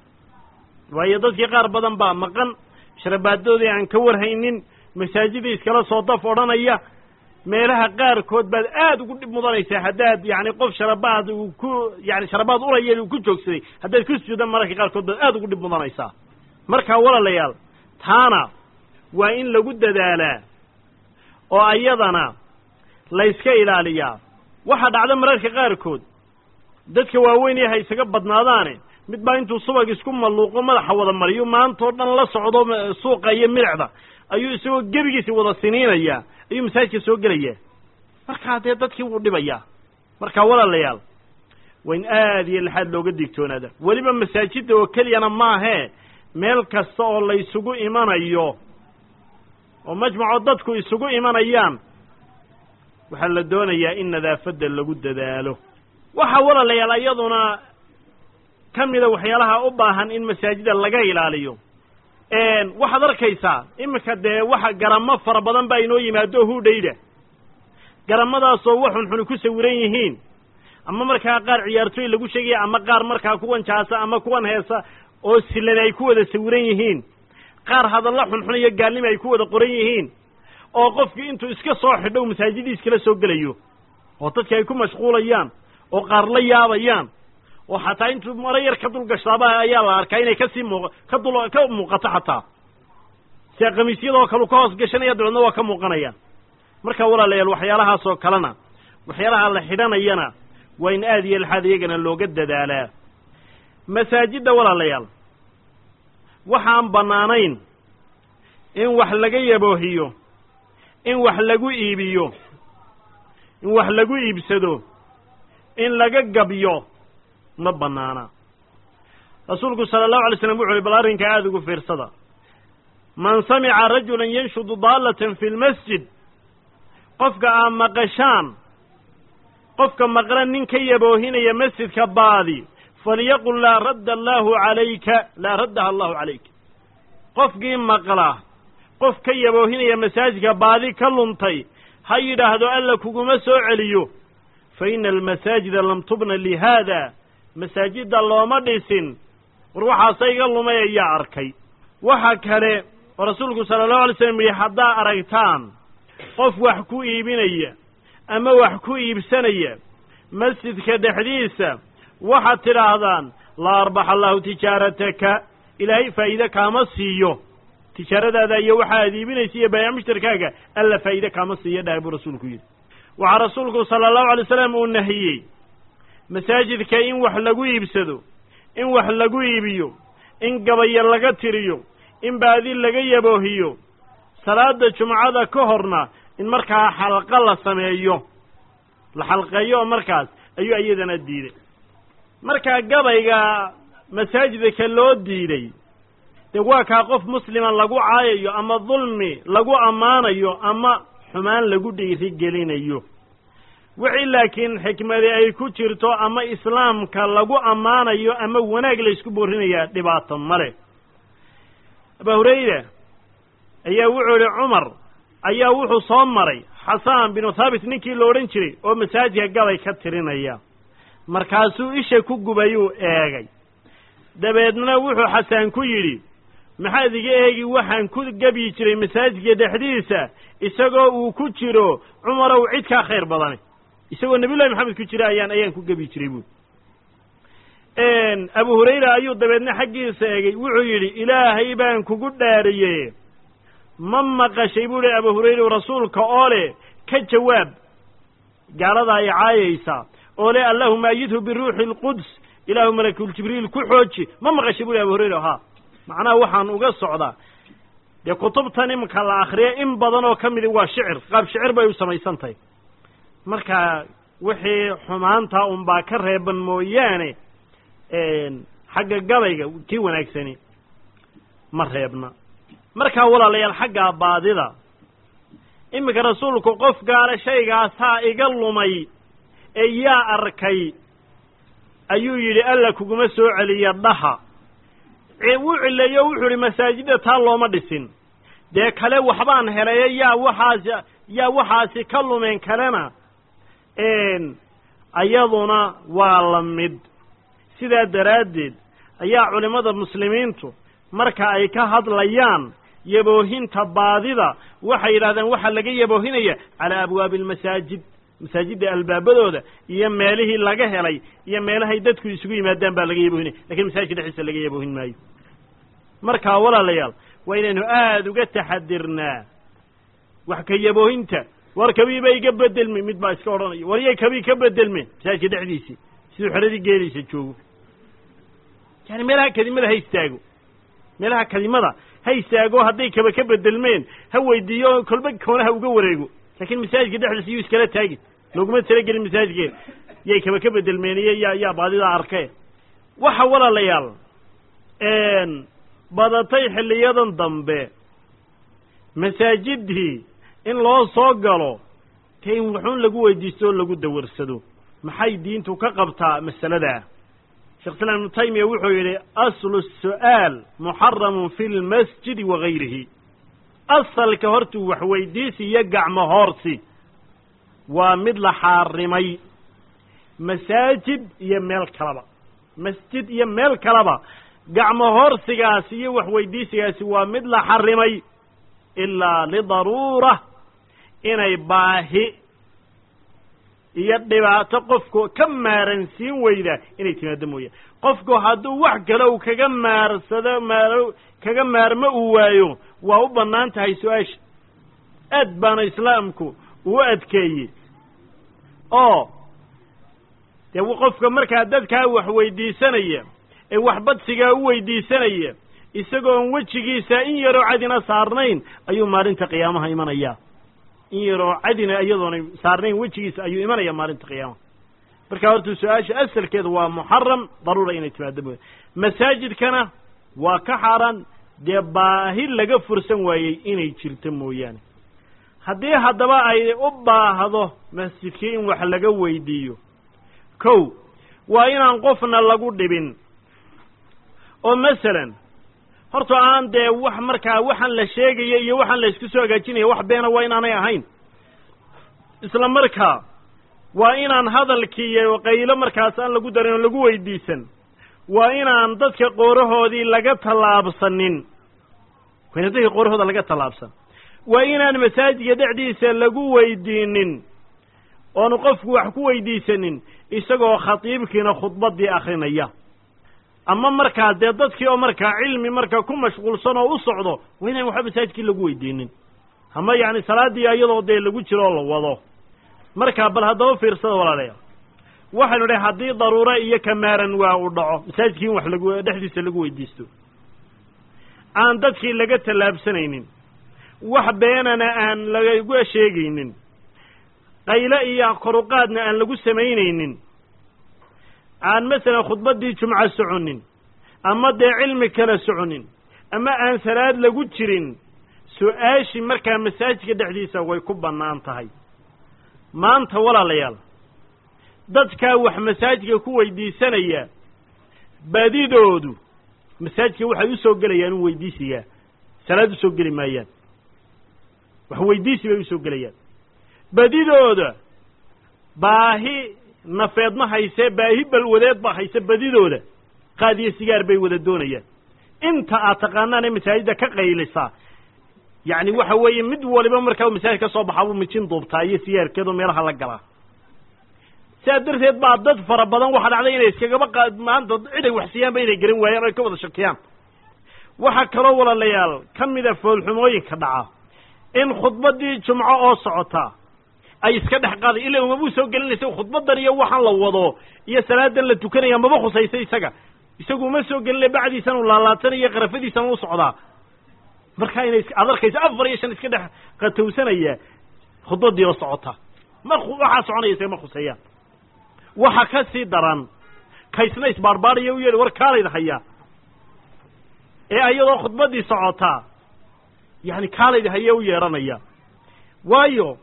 waayo dadkii qaar badan baa maqan sharabaadadoodii aan ka warhaynin masaajida iskala soo daf odhanaya meelaha qaarkood baad aad ugu dhib mudanaysaa haddaad yacni qof sharabaad uu ku yani sharabaad uraya uu ku joogsaday haddaad ku sujuudan mararka qaarkood baad aad ugu dhib mudanaysaa markaa walaalayaal taana waa in lagu dadaalaa oo ayadana layska ilaaliyaa waxaa dhacda mararka qaarkood dadka waaweyn ee ha isaga badnaadaane mid baa intuu subag isku malluuqo madaxa wada mariyo maantao dhan la socdo suuqa iyo midicda ayuu isagoo gebigiisi wada siniinayaa ayuu masaajidka soo gelayaa markaa dee dadkii wuu dhibayaa markaa walaalayaal waa in aad iyo laxaad looga digtoonaada weliba masaajidda oo keliyana maahee meel kasta oo la isugu imanayo oo majmacoo dadku isugu imanayaan waxaa la doonayaa in nadaafadda lagu dadaalo waxaa walaalayaal iyaduna ka mida waxyaalaha u baahan in masaajida laga ilaaliyo waxaad arkaysaa iminka dee waxa garamo fara badan baa inoo yimaado hudhayda garamadaasoo waxunxuni ku sawiran yihiin ama markaa qaar ciyaartooy lagu sheegaya ama qaar markaa kuwan jaasa ama kuwan heesa oo silan ay ku wada sawiran yihiin qaar hadalla xunxun iyo gaalnima ay ku wada qoran yihiin oo qofkii intuu iska soo xidho masaajidii iskala soo gelayo oo dadki ay ku mashquulayaan oo qaar la yaabayaan oo xataa intuu maro yar ka dul gashtaaba ayaa la arkaa inay kasii muuq ka dul ka muuqato xataa sia kamiisyadoo kalu ka hoos gashanaya dabeedna waa ka muuqanayaan marka walaalayaal waxyaalahaasoo kalena waxyaalaha la xidhanayana waa in aad iyo laxaad iyagana looga dadaalaa masaajidda walaalayaal waxaan bannaanayn in wax laga yaboohiyo in wax lagu iibiyo in wax lagu iibsado in laga gabyo ma bannaana rasuulku sala allahu alay slam wuxu uhi bal arrinka aada ugu fiirsada man samica rajulan yanshudu daallatan fi lmasjid qofka aa maqashaan qofka maqla nin ka yaboohinaya masjidka baadi falyaqul laa radda allaahu calayka laa raddaha allahu calayka qofkii maqla qof ka yaboohinaya masaajidka baadi ka luntay ha yidhaahdo alla kuguma soo celiyo fa ina almasaajida lam tubna lihaada masaajidda looma dhisin war waxaase iga lumay ayaa arkay waxa kale oo rasuulku sala allahu alay slam yihi haddaa aragtaan qof wax ku iibinaya ama wax ku iibsanaya masjidka dhexdiisa waxaad tidhaahdaan laa arbaxa allahu tijaarataka ilaahay faa'iide kaama siiyo tijaaradaada iyo waxa aad iibinaysa iyo baayac mushtarkaaga alla faa'iide kaama siiyo dhahay buu rasuulku yidhi waxaa rasuulku sala allahu alay slam uu nahiyey masaajidka in wax lagu iibsado in wax lagu iibiyo in gabayo laga tiriyo in baadi laga yaboohiyo salaada jumcada ka horna in markaa xalqa la sameeyo la xalqeeyo oo markaas ayuu iyadana diiday markaa gabayga masaajidka loo diiday dee waa kaa qof muslima lagu caayayo ama dulmi lagu ammaanayo ama xumaan lagu dhiiri gelinayo wixii laakiin xikmadi ay ku jirto ama islaamka lagu ammaanayo ama wanaag la ysku boorinayaa dhibaato male abaa hurayra ayaa wuxuu idhi cumar ayaa wuxuu soo maray xasaan binu thaabit ninkii la odhan jiray oo masaajidka gabay ka tirinaya markaasuu isha ku gubayuu eegay dabeedna wuxuu xasaan ku yidhi maxaad iga eegi waxaan ku gebyi jiray masaajidka dhexdiisa isagoo uu ku jiro cumarow cid kaa khayr badane isagoo nabiyullahi maxamed ku jira ayaan ayaan ku gebyi jiray buui abu hurayra ayuu dabeedna xaggiisa eegay wuxuu yidhi ilaahay baan kugu dhaariye ma maqashay buu hi abu hurayra rasuulka oo leh ka jawaab gaalada ay caayaysaa oo leh allahuma ayidhu biruuxi alquds ilaahu malakuljibriil ku xooji ma maqashay buu hi abu hurayra ha macnaha waxaan uga socdaa dee kutubtan iminka la akriya in badan oo ka midi waa shicir qaab shicir bay u samaysan tahay marka wixii xumaanta unbaa ka reeban mooyaane xagga gabayga kii wanaagsani ma reebna markaa walaalayaal xaggaa baadida iminka rasuulku qof gaale shaygaasaa iga lumay ee yaa arkay ayuu yidhi alla kuguma soo celiya dhaha wuu cileeyo wuxuu idhi masaajidda taa looma dhisin dee kale waxbaan helayo yaa waxaasi yaa waxaasi ka lumeen kalena ayaduna waa la mid sidaa daraaddeed ayaa culimmada muslimiintu marka ay ka hadlayaan yaboohinta baadida waxay yidhahdeen waxaa laga yaboohinaya calaa abwaabi almasaajid masaajidda albaabadooda iyo meelihii laga helay iyo meelahay dadku isugu yimaadaan baa laga yaboohinaya lakin masaajidka dhexdiisa laga yaboohin maayo markaa walaalayaal waa inaynu aada uga taxadirnaa wax ka yaboohinta war kabiiba iga bedelmi mid baa iska odhanaya war yay kabii ka bedelmeen masaajidka dhexdiisii siduu xeradii geelaysa joogo yani meelaha kadimada ha istaago meelaha kadimada ha istaago hadday kaba ka bedelmeen ha weydiiyo kolba koonaha uga wareego laakiin masaajidka dhexdiisa yuu iskala taagin looguma talagelin masaajidkeeda yay kaba ka bedelmeen iyo yaa yaa baadida arkee waxa walaalayaal badatay xilliyadan dambe masaajidii in loo soo galo ka in wuxuun lagu weydiisto oo lagu dawarsado maxay diintu ka qabtaa masaladaa sheekh islaam ibnu taymiya wuxuu yidhi aslu su'aal muxaramun fi lmasjidi wa gayrihi asalka hortuu wax weydiisi iyo gacmo hoorsi waa mid la xaarimay masaajid iyo meel kaleba masjid iyo meel kaleba gacmo hoorsigaasi iyo wax weydiisigaasi waa mid la xarimay ilaa lidaruura inay baahi iyo dhibaato qofku ka maaransiin weyda inay timaado mooyaan qofku hadduu wax kale uu kaga maarsado maar kaga maarmo uu waayo waa u bannaan tahay su-aasha aad baana islaamku uu adkeeyey oo dee qofka markaa dadkaa wax weydiisanaya ee waxbadsigaa u weydiisanaya isagoon wejigiisa in yaroo cadina saarnayn ayuu maalinta qiyaamaha imanayaa in yaroo cadina iyadoonay saarnayn wejigiisa ayuu imanaya maalinta qiyaama marka horta su-aasha asalkeeda waa muxaram daruura inay timaado mooya masaajidkana waa ka xaaraan dee baahi laga fursan waayey inay jirto mooyaane haddii haddaba ay u baahdo masjidkii in wax laga weydiiyo kow waa inaan qofna lagu dhibin oo masalan horta aan dee wax markaa waxaan la sheegaya iyo waxaan la isku soo hagaajinaya wax beena waa inaanay ahayn isla markaa waa inaan hadalkii iyo qaylo markaas aan lagu darin oo lagu weydiisan waa inaan dadka qoorahoodii laga tallaabsanin waa inaan dadka qoorahooda laga tallaabsan waa inaan masaajidka dhexdiisa lagu weydiinin oonu qofku wax ku weydiisanin isagoo khatiibkiina khudbaddii akrinaya ama markaa dee dadkii oo markaa cilmi markaa ku mashquulsan oo u socdo waa inaan waxba masaajidkii lagu weydiinin ama yacni salaaddii iyadoo dee lagu jiro oo la wado markaa bal haddaba fiirsada walaalayaal waxaynu dhahay haddii daruuro iyo kamaaran waa u dhaco masaajidkii in wax lagu dhexdiisa lagu weydiisto aan dadkii laga tallaabsanaynin wax beenana aan laga sheegaynin qaylo iyo koruqaadna aan lagu samaynaynin aan masalan khudbaddii jumco soconin ama dee cilmi kale soconin ama aan salaad lagu jirin su-aashii markaa masaajidka dhexdiisa way ku bannaan tahay maanta walaalayaal dadkaa wax masaajidka ku weydiisanaya badidoodu masaajidka waxay u soo gelayaan u weydiisiyaa salaad u soo geli maayaan wax weydiisi bay usoo gelayaan badidooda baahi nafeed ma haysee baahi balwadeed ba hayse badidooda qaad iyo sigaar bay wada doonayaan inta aad taqaanaan ee masaajidda ka qaylisaa yacni waxa weeye mid waliba markaa masaajid ka soo baxaa buu mijin duubtaa iyo sigaarkeedoo meelaha la galaa sidaa darteed baa dad fara badan waxaa dhacday inay iskagaba qa maanta cid ay wax siiyaanba inay garan waayaan o ay ka wada shakiyaan waxaa kaloo walaalayaal ka mida foolxumooyinka dhaca in khudbaddii jumco oo socotaa ay iska dhex qaaday ila umabuu soo gelinaysa khudbadan iyo waxaan la wado iyo salaadan la tukanaya maba khusaysa isaga isagu uma soo gelinay bacdiisan u laalaatanayo qarafadiisan u socdaa markaa inay ad arkayso afar iyo shan iska dhex qatowsanaya khudbadii oo socota ma waxaa soconaysa ma khuseeyaan waxa ka sii daran kaysna isbaarbaaraya u yeedhi war kaalayda hayaa ee iyadoo khudbaddii socotaa yani kaalayda haya u yeedhanaya waayo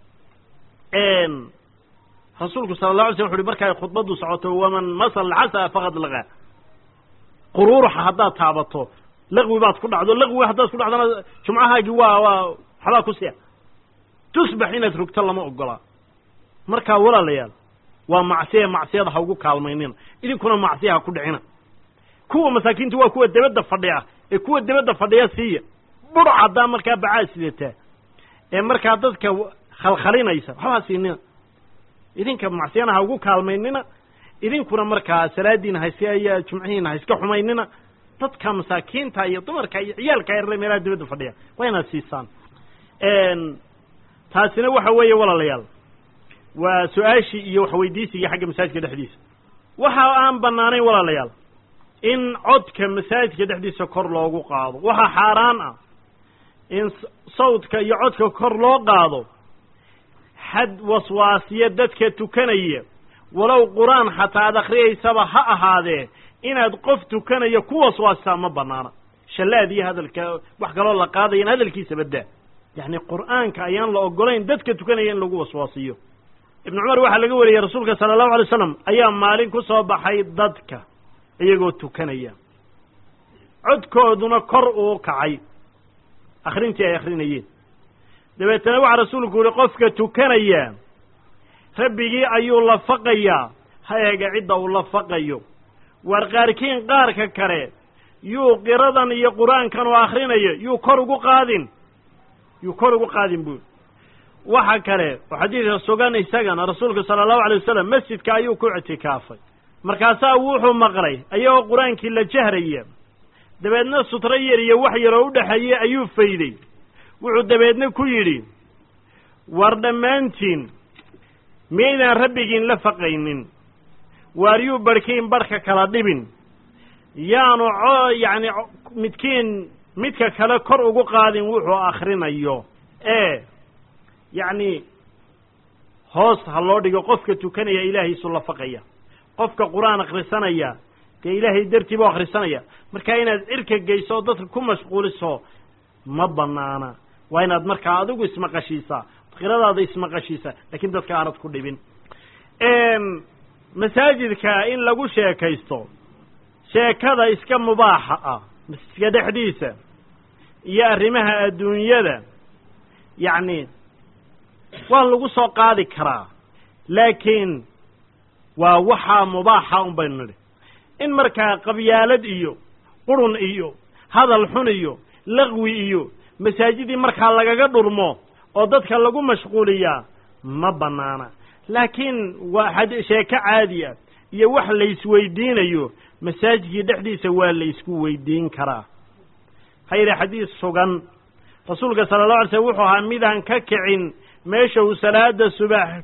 rasuulku sala la alay slam wuxu uhi markaay khudbaddu socoto waman masal casa faqad lagaa quruuraxa haddaad taabato laqwi baad ku dhacdo laqwi haddaad ku dhacdona jumcahaagii waa waa waxbaa ku sia tusbax inaad rogto lama ogolaa markaa walaalayaal waa macsiya macsiyada ha ugu kaalmaynina idinkuna macsiya ha ku dhicina kuwa masaakiinta waa kuwa debadda fadhiya ee kuwa debadda fadhiya siiya bur haddaa markaa bacaa sidataa ee markaa dadka khalkhalinaysa waxbaa siinina idinka macsiyana ha ugu kaalmaynina idinkuna markaa salaadiina hayska iyo jumcihiina ha iska xumaynina dadka masaakiinta iyo dumarka iyo ciyaalka yarre meelaha dibadda fadhiya waa inaad siisaan taasina waxa weeye walaalayaal waa su-aashii iyo waxweydiisigii xagga masaajidka dhexdiisa waxa aan bannaanayn walaalayaal in codka masaajidka dhexdiisa kor loogu qaado waxaa xaaraan ah in sawdka iyo codka kor loo qaado xad waswaasiya dadka tukanaya walow qur-aan xataa ad akhriyaysaba ha ahaadee inaad qof tukanaya ku waswaasisaa ma banaana shallaad iyo hadalka wax kaloo la qaadaya in hadalkiisa baddaa yacni qur'aanka ayaan la ogolayn dadka tukanaya in lagu waswaasiyo ibnu cumar waxaa laga wariyey rasuulka sala allahu alay slam ayaa maalin ku soo baxay dadka iyagoo tukanaya codkooduna kor uu kacay akhrintii ay akhrinayeen dabeetana waxaa rasuulku yihi qofka tukanaya rabbigii ayuu la faqayaa ha eega cidda uu la faqayo waar qaarkiin qaarka kale yuu qiradan iyo qur-aankan oo akhrinayo yuu kor ugu qaadin yuu kor ugu qaadin buui waxa kale oo xadiidka sugan isagana rasuulku sala allahu alay wasalam masjidka ayuu ku ictikaafay markaasaa wuxuu maqlay ayagoo qur-aankii la jahraya dabeedna sutro yar iyo wax yaroo u dhexeeyey ayuu fayday wuxuu dabeedna ku yidhi war dhammaantiin miyaydaan rabbigiin la faqaynin waar yuu barhkiin barhka kala dhibin yaanu co yacni midkiin midka kale kor ugu qaadin wuxuu akhrinayo ee yacni hoos ha loo dhigo qofka tukanaya ilaahay isu lafaqaya qofka qur-aan akhrisanaya dee ilaahay dartii buu akhrisanaya markaa inaad cirka geyso oo dadka ku mashquuliso ma banaana waa inaad markaa adigu ismaqashiisaa qiradaada ismaqashiisa laakiin dadka aanad ku dhibin masaajidka in lagu sheekaysto sheekada iska mubaaxa ah masjidka dhexdiisa iyo arrimaha adduunyada yacni waa lagu soo qaadi karaa laakiin waa waxaa mubaaxa un baynu nidhi in markaa qabyaalad iyo qurun iyo hadal xun iyo laqwi iyo masaajidii markaa lagaga dhurmo oo dadka lagu mashquuliyaa ma bannaana laakiin waa sheeko caadi ah iyo wax laysweydiinayo masaajidkii dhexdiisa waa laysku weydiin karaa ha yidhi xadiis sugan rasuulka sala allahu alay slm wuxuu ahaa midaan ka kicin meesha uu salaada subax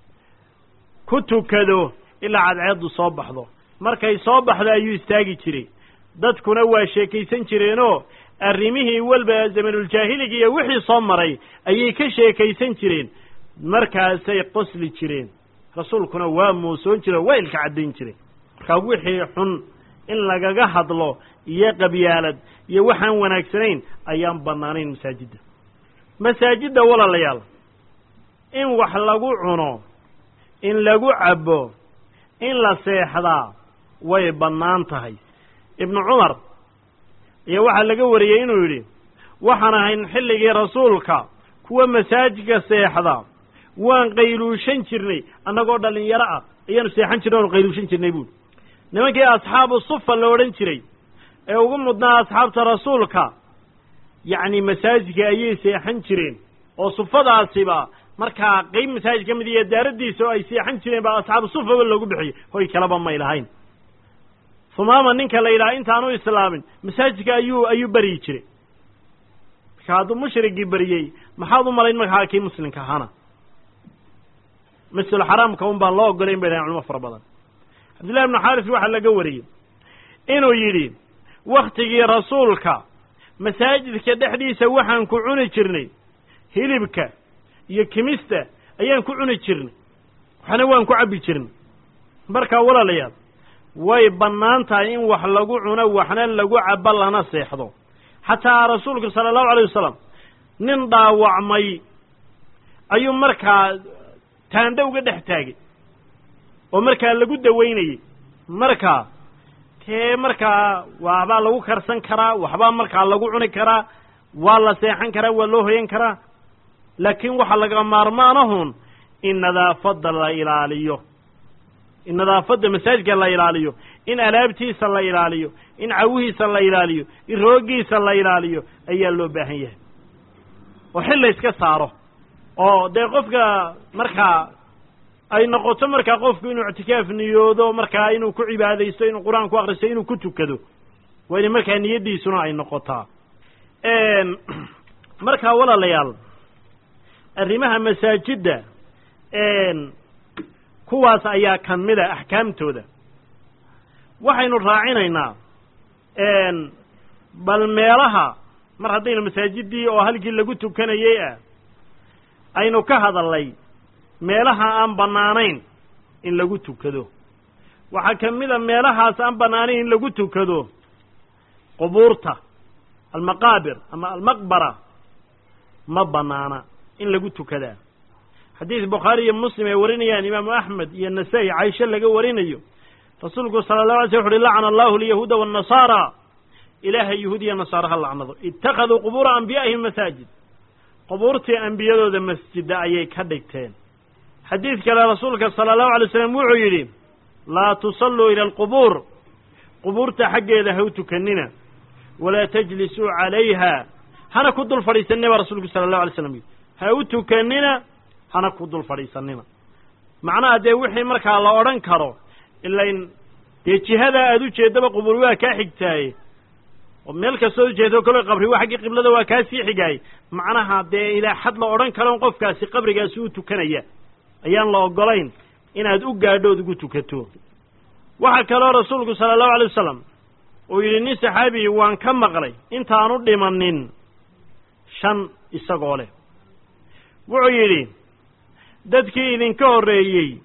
ku tukado ilaa cadceeddu soo baxdo markay soo baxdo ayuu istaagi jiray dadkuna waa sheekaysan jireenoo arrimihii walba zamanuuljaahiliga iyo wixii soo maray ayay ka sheekaysan jireen markaasay qosli jireen rasuulkuna waa muusoon jire waa ilka caddayn jireen markaa wixii xun in lagaga hadlo iyo qabyaalad iyo waxaan wanaagsanayn ayaan bannaanayn masaajidda masaajidda walaalayaal in wax lagu cuno in lagu cabbo in la seexdaa way bannaan tahay ibnu cumar iyo waxaa laga wariyey inuu yidhi waxaan ahayn xilligii rasuulka kuwa masaajidka seexda waan qayluushan jirnay annagoo dhallinyaro ah ayaanu seexan jirnay oonu qayluushan jirnay buuli nimankii asxaabu sufa la odhan jiray ee ugu mudnaa asxaabta rasuulka yacni masaajidka ayay seexan jireen oo sufadaasiba markaa qeyb masaajid ka mid iyo daaraddiisa oo ay seexan jireen baa asxaabu sufaba loogu bixiyey hoy kaleba may lahayn humaama ninka la yidhaha intaanu islaamin masaajidka ayuu ayuu beryi jiray marka hadduu mushrigii beriyey maxaad u malayn markaa kii muslimka ahaana masjidulxaraamka un baan loo ogolayn bay dhahen culimo fara badan cabdillahi ibnu xaaris waxaa laga wariyey inuu yidhi wakhtigii rasuulka masaajidka dhexdiisa waxaan ku cuni jirnay hilibka iyo kimista ayaan ku cuni jirnay waxna waan ku cabbi jirnay markaa walaalayaal way bannaan tahay in wax lagu cuno waxna lagu cabbo lana seexdo xataa rasuulku sala allahu alayh wasalam nin dhaawacmay ayuu markaa taandho uga dhex taagay oo markaa lagu dawaynayey markaa tee markaa waxbaa lagu karsan karaa waxbaa markaa lagu cuni karaa waa la seexan karaa waa loo hoyan karaa laakiin waxaa laga maarmaanahun in nadaafadda la ilaaliyo in nadaafadda masaajidka la ilaaliyo in alaabtiisa la ilaaliyo in cawihiisa la ilaaliyo in roogiisa la ilaaliyo ayaa loo baahan yahay oo xil la iska saaro oo dee qofka markaa ay noqoto markaa qofku inuu ictikaaf niyoodo markaa inuu ku cibaadaysto inuu qur-aan ku akristo inuu ku tukado waa in markaa niyaddiisuna ay noqotaa markaa walaalayaal arrimaha masaajidda kuwaas ayaa ka mid a axkaamtooda waxaynu raacinaynaa bal meelaha mar haddaynu masaajiddii oo halkii lagu tukanayey ah aynu ka hadalnay meelaha aan bannaanayn in lagu tukado waxaa ka mid a meelahaas aan bannaanayn in lagu tukado qubuurta almaqaabir ama almaqbara ma bannaana in lagu tukadaa xadiis bukhaari iyo muslim ay warinayaan imaamu axmed iyo nasaa-i caisho laga warinayo rasuulku sala allahu alay sl wuxu uhi lacana allahu alyahuuda waannasaara ilaahay yahuud iyo nasaara ha lacnado ittakhaduu qubuura anbiyaa'ihim masaajid qubuurtii ambiyadooda masjida ayay ka dhigteen xadiid kale rasuulka sala allahu alay slam wuxuu yidhi laa tusalluu ila alqubuur qubuurta xaggeeda ha u tukanina walaa tajlisuu calayha hana ku dul fadhiisanina baa rasuulku sala allahu alay slam yidhi ha u tukanina hana ku dul fadhiisanina macnaha dee wixii markaa la odhan karo ilain dee jihadaa aada u jeeddaba qubuur waa kaa xigtaaye oo meel kastood ujeedo kalo qabri waa xaggii qiblada waa kaa sii xigaay macnaha dee ilaa xad la odhan karon qofkaasi qabrigaasi u tukanaya ayaan la ogolayn inaad u gaadhood ugu tukato waxaa kaloo rasuulku sala allahu alay wasalam uu yidhi nin saxaabiyi waan ka maqlay intaanu dhimanin shan isagoo leh wuxuu yidhi dadkii idinka horreeyey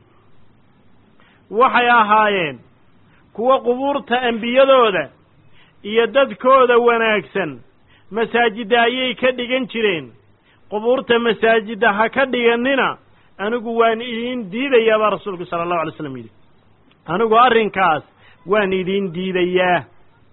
waxay ahaayeen kuwa qubuurta ambiyadooda iyo dadkooda wanaagsan masaajidda ayay ka dhigan jireen qubuurta masaajidda ha ka dhigannina anigu waan idiin diidayaa baa rasuulku sala allahu alay slam yidhi anigu arrinkaas waan idiin diidayaa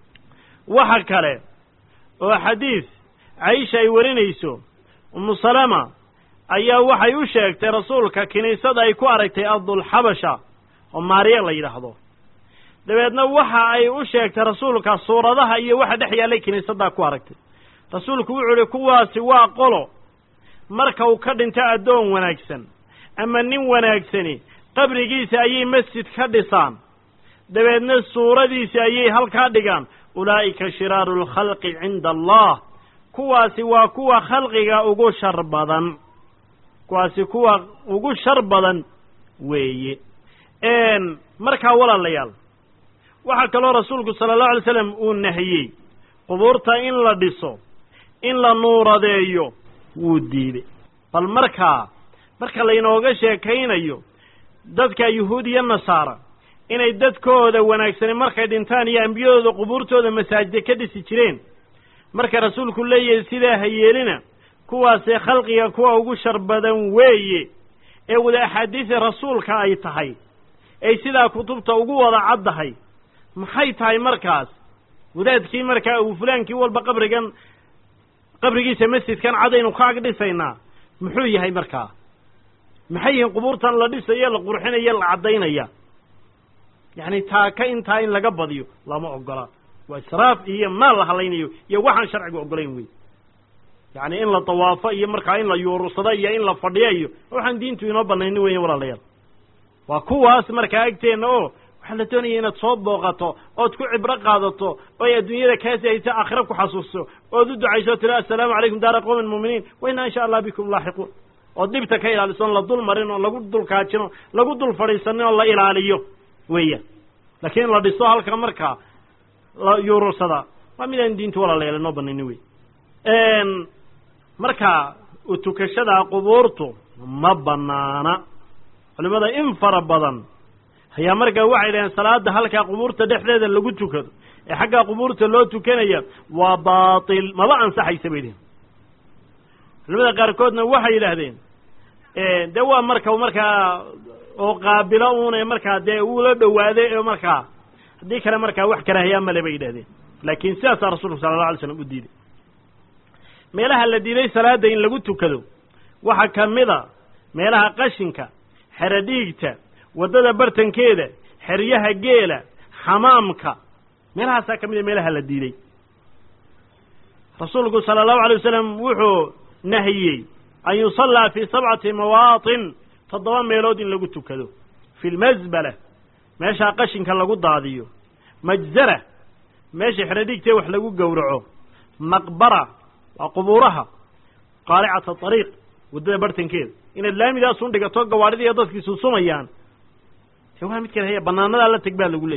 waxa kale oo xadiis caisha ay warinayso umu salama ayaa waxay u sheegtay rasuulka kiniisada ay ku aragtay ardulxabasha oo maariya la yidhaahdo dabeedna waxa ay u sheegtay rasuulka suuradaha iyo waxa dhex yaallay kiniisaddaa ku aragtay rasuulku wuxuu idhi kuwaasi waa qolo marka uu ka dhinto addoon wanaagsan ama nin wanaagsani qabrigiisa ayay masjid ka dhisaan dabeedna suuradiisi ayay halkaa dhigaan ulaa'ika shiraaru lkhalqi cinda allah kuwaasi waa kuwa khalqiga ugu shar badan kuwaasi kuwa ugu shar badan weeye markaa walaalayaal waxaa kaloo rasuulku sala allahu alay slam uu nahiyey qubuurta in la dhiso in la nuuradeeyo wuu diiday bal markaa marka laynooga sheekaynayo dadka yuhuud iyo nasaara inay dadkooda wanaagsani markay dhintaan iyo ambiyadooda qubuurtooda masaajida ka dhisi jireen marka rasuulku leeyahay sidaa ha yeelina kuwaasee khalqiga kuwa ugu shar badan weeye ee wada axaadiisa rasuulka ay tahay ay sidaa kutubta ugu wada caddahay maxay tahay markaas wadaadkii markaa uu fulaankii walba qabrigan qabrigiisa masjidkan cadaynu ka ag dhisaynaa muxuu yahay markaa maxay yihiin qubuurtan la dhisayo la qurxinaya la caddaynaya yacni taaka intaa in laga badiyo lama ogola waa israaf iyo maal la halaynayo iyo waxaan sharciga ogolayn wey yacni in la dawaafo iyo markaa in la yuurursado iyo in la fadhiyo iyo waxaan diintu inoo banaynin weya walaalayaal waa kuwaas markaa agteenna oo waxaa la doonaya inaad soo booqato ood ku cibro qaadato oy adduunyada kaasi haysa aakhira ku xasuusto ood u ducayso o tiri assalaamu calaykum daara qowmin muuminiin wa inaa insha allah bikum laaxiquun ood dhibta ka ilaaliso on la dul marin oo lagu dul kaajino lagu dul fadhiisanin oo la ilaaliyo weeyaan laakiin in la dhiso halka markaa la yuurursada waa midaan diintu walaalayaal inoo banaynin wey marka utukashada qubuurtu ma banaana culimada in fara badan ayaa markaa waxay dhaheen salaada halkaa qubuurta dhexdeeda lagu tukado ee xaggaa qubuurta loo tukanaya waa baatil maba ansaxaysa bay dhaheen culimada qaarkoodna waxay yidhaahdeen dee waa marka markaa oo qaabilo uune markaa dee uula dhowaaday oo markaa haddii kale markaa wax karaahiyaa male bay yidhahdeen laakiin sidaasaa rasuulku sala alla alay slam u diiday meelaha la diiday salaada in lagu tukado waxaa ka mid a meelaha qashinka xero dhiigta waddada bartankeeda xeryaha geela xamaamka meelahaasaa ka mid a meelaha la diiday rasuulku sala allahu alay wasalam wuxuu nahiyey an yusallaa fii sabcati mawaatin toddoba meelood in lagu tukado fi lmasbala meeshaa qashinka lagu daadiyo majzara meesha xero dhiigtee wax lagu gowraco maqbara waa qubuuraha qaalicata ariiq waddada bartankeeda inaad laamidaasun dhigato gawaadhida iyo dadkii susumayaan de waa mid kale haya banaanadaa la teg baa lagu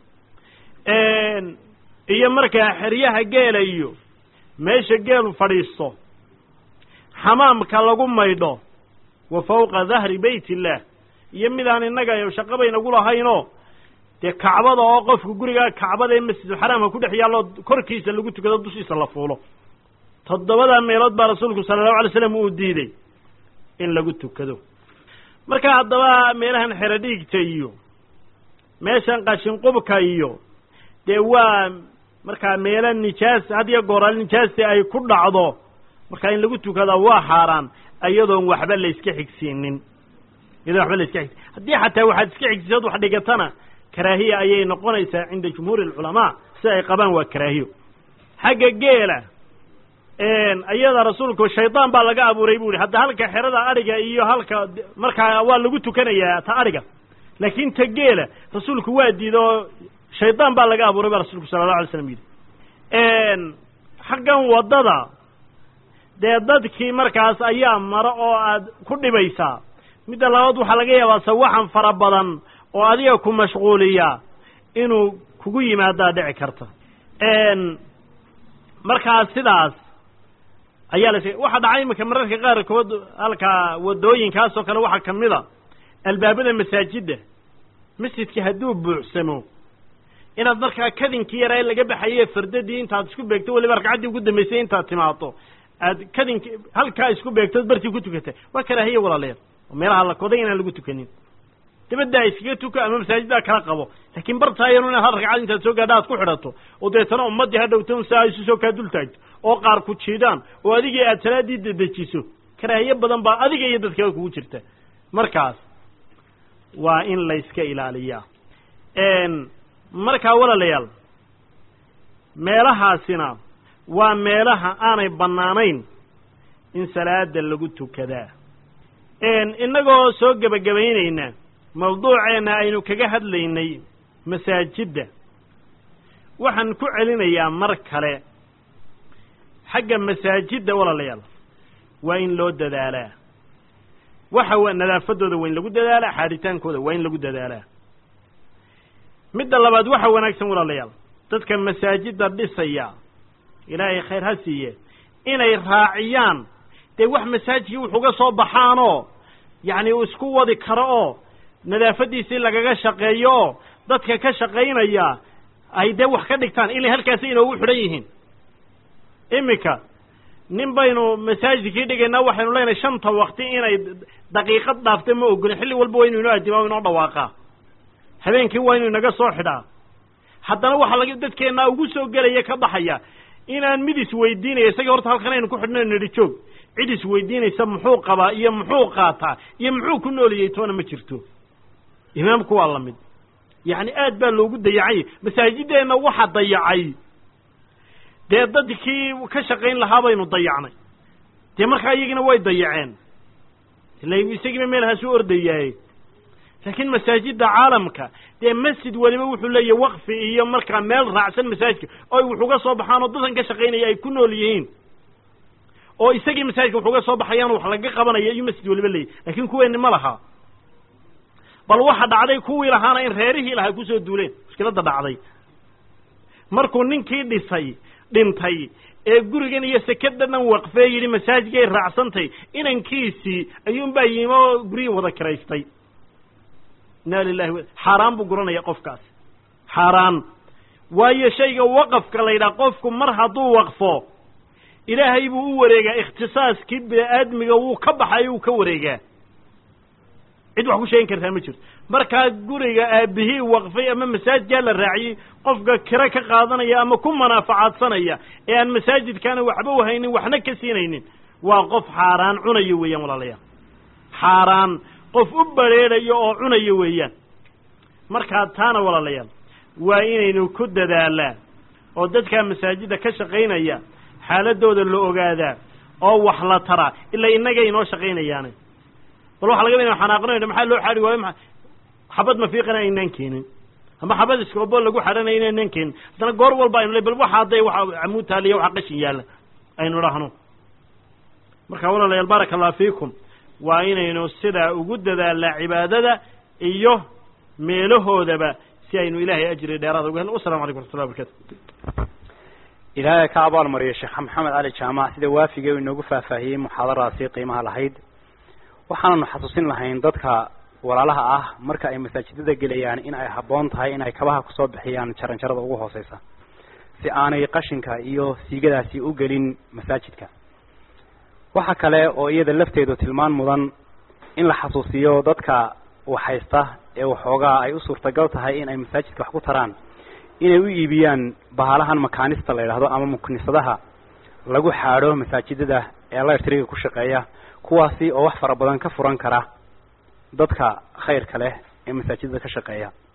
leeyay iyo markaa xeryaha geela iyo meesha geelu fadhiisto xamaamka lagu maydho wa fawqa dahri bayt illaah iyo midaan innaga shaqaba inagu lahaynoo dee kacbada oo qofku gurigaa kacbada ee masjidulxaraamka ku dhex yaallo korkiisa lagu tukado dushiisa la fuulo toddobadaa meelood baa rasuulku sala allahu alay slam uu diiday in lagu tukado marka haddaba meelahan xero dhiigta iyo meeshan qashinqubka iyo dee waa markaa meelo nijaas had iyo gooraal nijaasti ay ku dhacdo markaa in lagu tukadaa waa xaaraan iyadoon waxba la iska xigsiinin iyadoon waxba la iska xigsi haddii xataa waxaad iska xigsisood wax dhigatana karaahiya ayay noqonaysaa cinda jumhuuri alculamaa sida ay qabaan waa karaahiyo xagga geela iyada rasuulku shaydaan baa laga abuuray bu ihi hadda halka xerada adhiga iyo halka markaa waa lagu tukanayaa ta adhiga laakiin ta geela rasuulku waa diida oo shaydaan baa laga abuuray baa rasuulku sala allahu alay slam yidhi xaggan waddada dee dadkii markaas ayaa maro oo aad ku dhibaysaa midda labaad waxaa laga yaabaa sawaxan fara badan oo adiga ku mashquuliya inuu kugu yimaadaa dhici karta markaa sidaas ayaa las waxaa dhacay iminka mararka qaarkood halkaa wadooyinkaas oo kale waxaa kamid a albaabada masaajidda masjidka hadduu buuxsamo inaad markaa kadinkii yaraa laga baxaye fardadii intaad isku beegto weliba ragcaddii ugu dambaysay intaad timaado aad kadinki halkaa isku beegtood bartii ku tukata waa karaahiye walaalayaal oo meelaha la koday inaan lagu tukanin dabaddaa iskaga tuko ama masaajiddaa kala qabo laakiin bartaayanu inaad hal ragcad intaad soo gaadha aad ku xidhato oo deetana ummaddii ha dhowton saa isu soo kaa dul taagto oo qaar ku jiidaan oo adigii aad salaaddii dedejiso karaahiye badan baa adiga iyo dadkaba kugu jirta markaas waa in layska ilaaliyaa markaa walaalayaal meelahaasina waa meelaha aanay bannaanayn in salaada lagu tukadaa innagoo soo gebagabaynayna mawduuceenna aynu kaga hadlaynay masaajidda waxaan ku celinayaa mar kale xagga masaajidda walaalayaal waa in loo dadaalaa waxa w nadaafadooda waa in lagu dadaalaa xaaditaankooda waa in lagu dadaalaa midda labaad waxa wanaagsan walaalayaal dadka masaajidda dhisaya ilaahay khayr ha siiye inay raaciyaan dee wax masaajidkii wuxuga soo baxaanoo yacni uu isku wadi karo oo nadaafaddiisii lagaga shaqeeyo oo dadka ka shaqaynaya ay dee wax ka dhigtaan ilay halkaasi inoogu xidhan yihiin iminka nin baynu masaajidkii dhigaynaa waxaynu leenahay shanta wakti inay daqiiqad dhaafta ma ogolin xilli walba waa inu inoo addimaa inoo dhawaaqaa habeenkii waa inu inaga soo xidhaa haddana waxaa laga dadkeennaa ugu soo gelaya ka baxaya inaan mid isweydiinaya isagii horta halkan aynu ku xidhno nidhi joog cid isweydiinaysa muxuu qabaa iyo muxuu qaataa iyo muxuu ku nooliyey toona ma jirto imaamku waa la mid yacni aad baa loogu dayacay masaajideenna waxa dayacay dee dadkii ka shaqayn lahaa baynu dayacnay dee markaa iyagina way dayaceen ila isagiiba meelhaas u ordayaaye laakiin masaajidda caalamka dee masjid weliba wuxuu leeyahy waqfi iyo markaa meel raacsan masaajidka oy wuxuga soo baxaan oo dadan ka shaqaynaya ay ku nool yihiin oo isagii masaajidka wuxuga soo baxayaan wax laga qabanaya iyo masjid weliba leeyahy laakiin kuweeni ma laha bal waxa dhacday kuwii lahaana in reerihii lahaa kusoo duuleen mushkiladda dhacday markuu ninkii dhisay dhintay ee gurigan iyo sekadanan waqfee yidhi masaajidkay raacsantay inankiisii ayuunbaa yimi oo guryihii wada kiraystay inna lilahi xaaraan buu guranaya qofkaas xaaraan waayo shayga waqafka la yidhaha qofku mar hadduu waqfo ilaahay buu u wareegaa ikhtisaaskii bini-aadmiga wuu ka baxayo wuu ka wareegaa cid wax ku sheegin kartaa ma jirto markaa guriga aabihii waqfay ama masaajidkaa la raaciyey qofka kiro ka qaadanaya ama ku manaafacaadsanaya ee aan masaajidkaana waxba uhaynin waxna ka siinaynin waa qof xaaraan cunayo weeyaan walaalayaal xaaraan qof u badrheedhayo oo cunayo weeyaan markaa taana walaalayaal waa inaynu ku dadaalaa oo dadkaa masaajidda ka shaqaynaya xaaladooda la ogaadaa oo wax la taraa ilaa innagay inoo shaqaynayaane bal waxa laga ba inu xanaaqnayno maxaa loo xaari waayo ma xabad mafiiqana aynaan keenin ama xabad iskoobo lagu xadhanaya inaynaan keenin haddana goor walba aynu le bal waxa hadday waxa camuud taaliya waxa qashin yaalla aynu dhahno marka walaalayaal baaraka allah fiikum waa inaynu sidaa ugu dadaalnaa cibaadada iyo meelahoodaba si aynu ilaahay ajri dheeraada uga helno wassalamu calaykum waxatullah barkatu ilaahay ka abaal mariyo sheekh maxamed cali jaamac sida waafigee uu inoogu faahfaahiyey muxaadaraasi qiimaha lahayd waxaananu xasuusin lahayn dadka walaalaha ah marka ay masaajidada gelayaan in ay habboon tahay in ay kabaha kusoo bixiyaan jaranjarada ugu hooseysa si aanay qashinka iyo siigadaasi u gelin masaajidka waxa kale oo iyada lafteedu tilmaan mudan in la xasuusiyo dadka waxhaysta ee waxoogaa ay u suurtagal tahay in ay masaajidka wax ku taraan inay u iibiyaan bahalahan makaanista la yidhaahdo ama muknisadaha lagu xaadho masaajidada ee electriga ku shaqeeya kuwaasi oo wax fara badan ka furan kara dadka khayrka leh ee masaajidada ka shaqeeya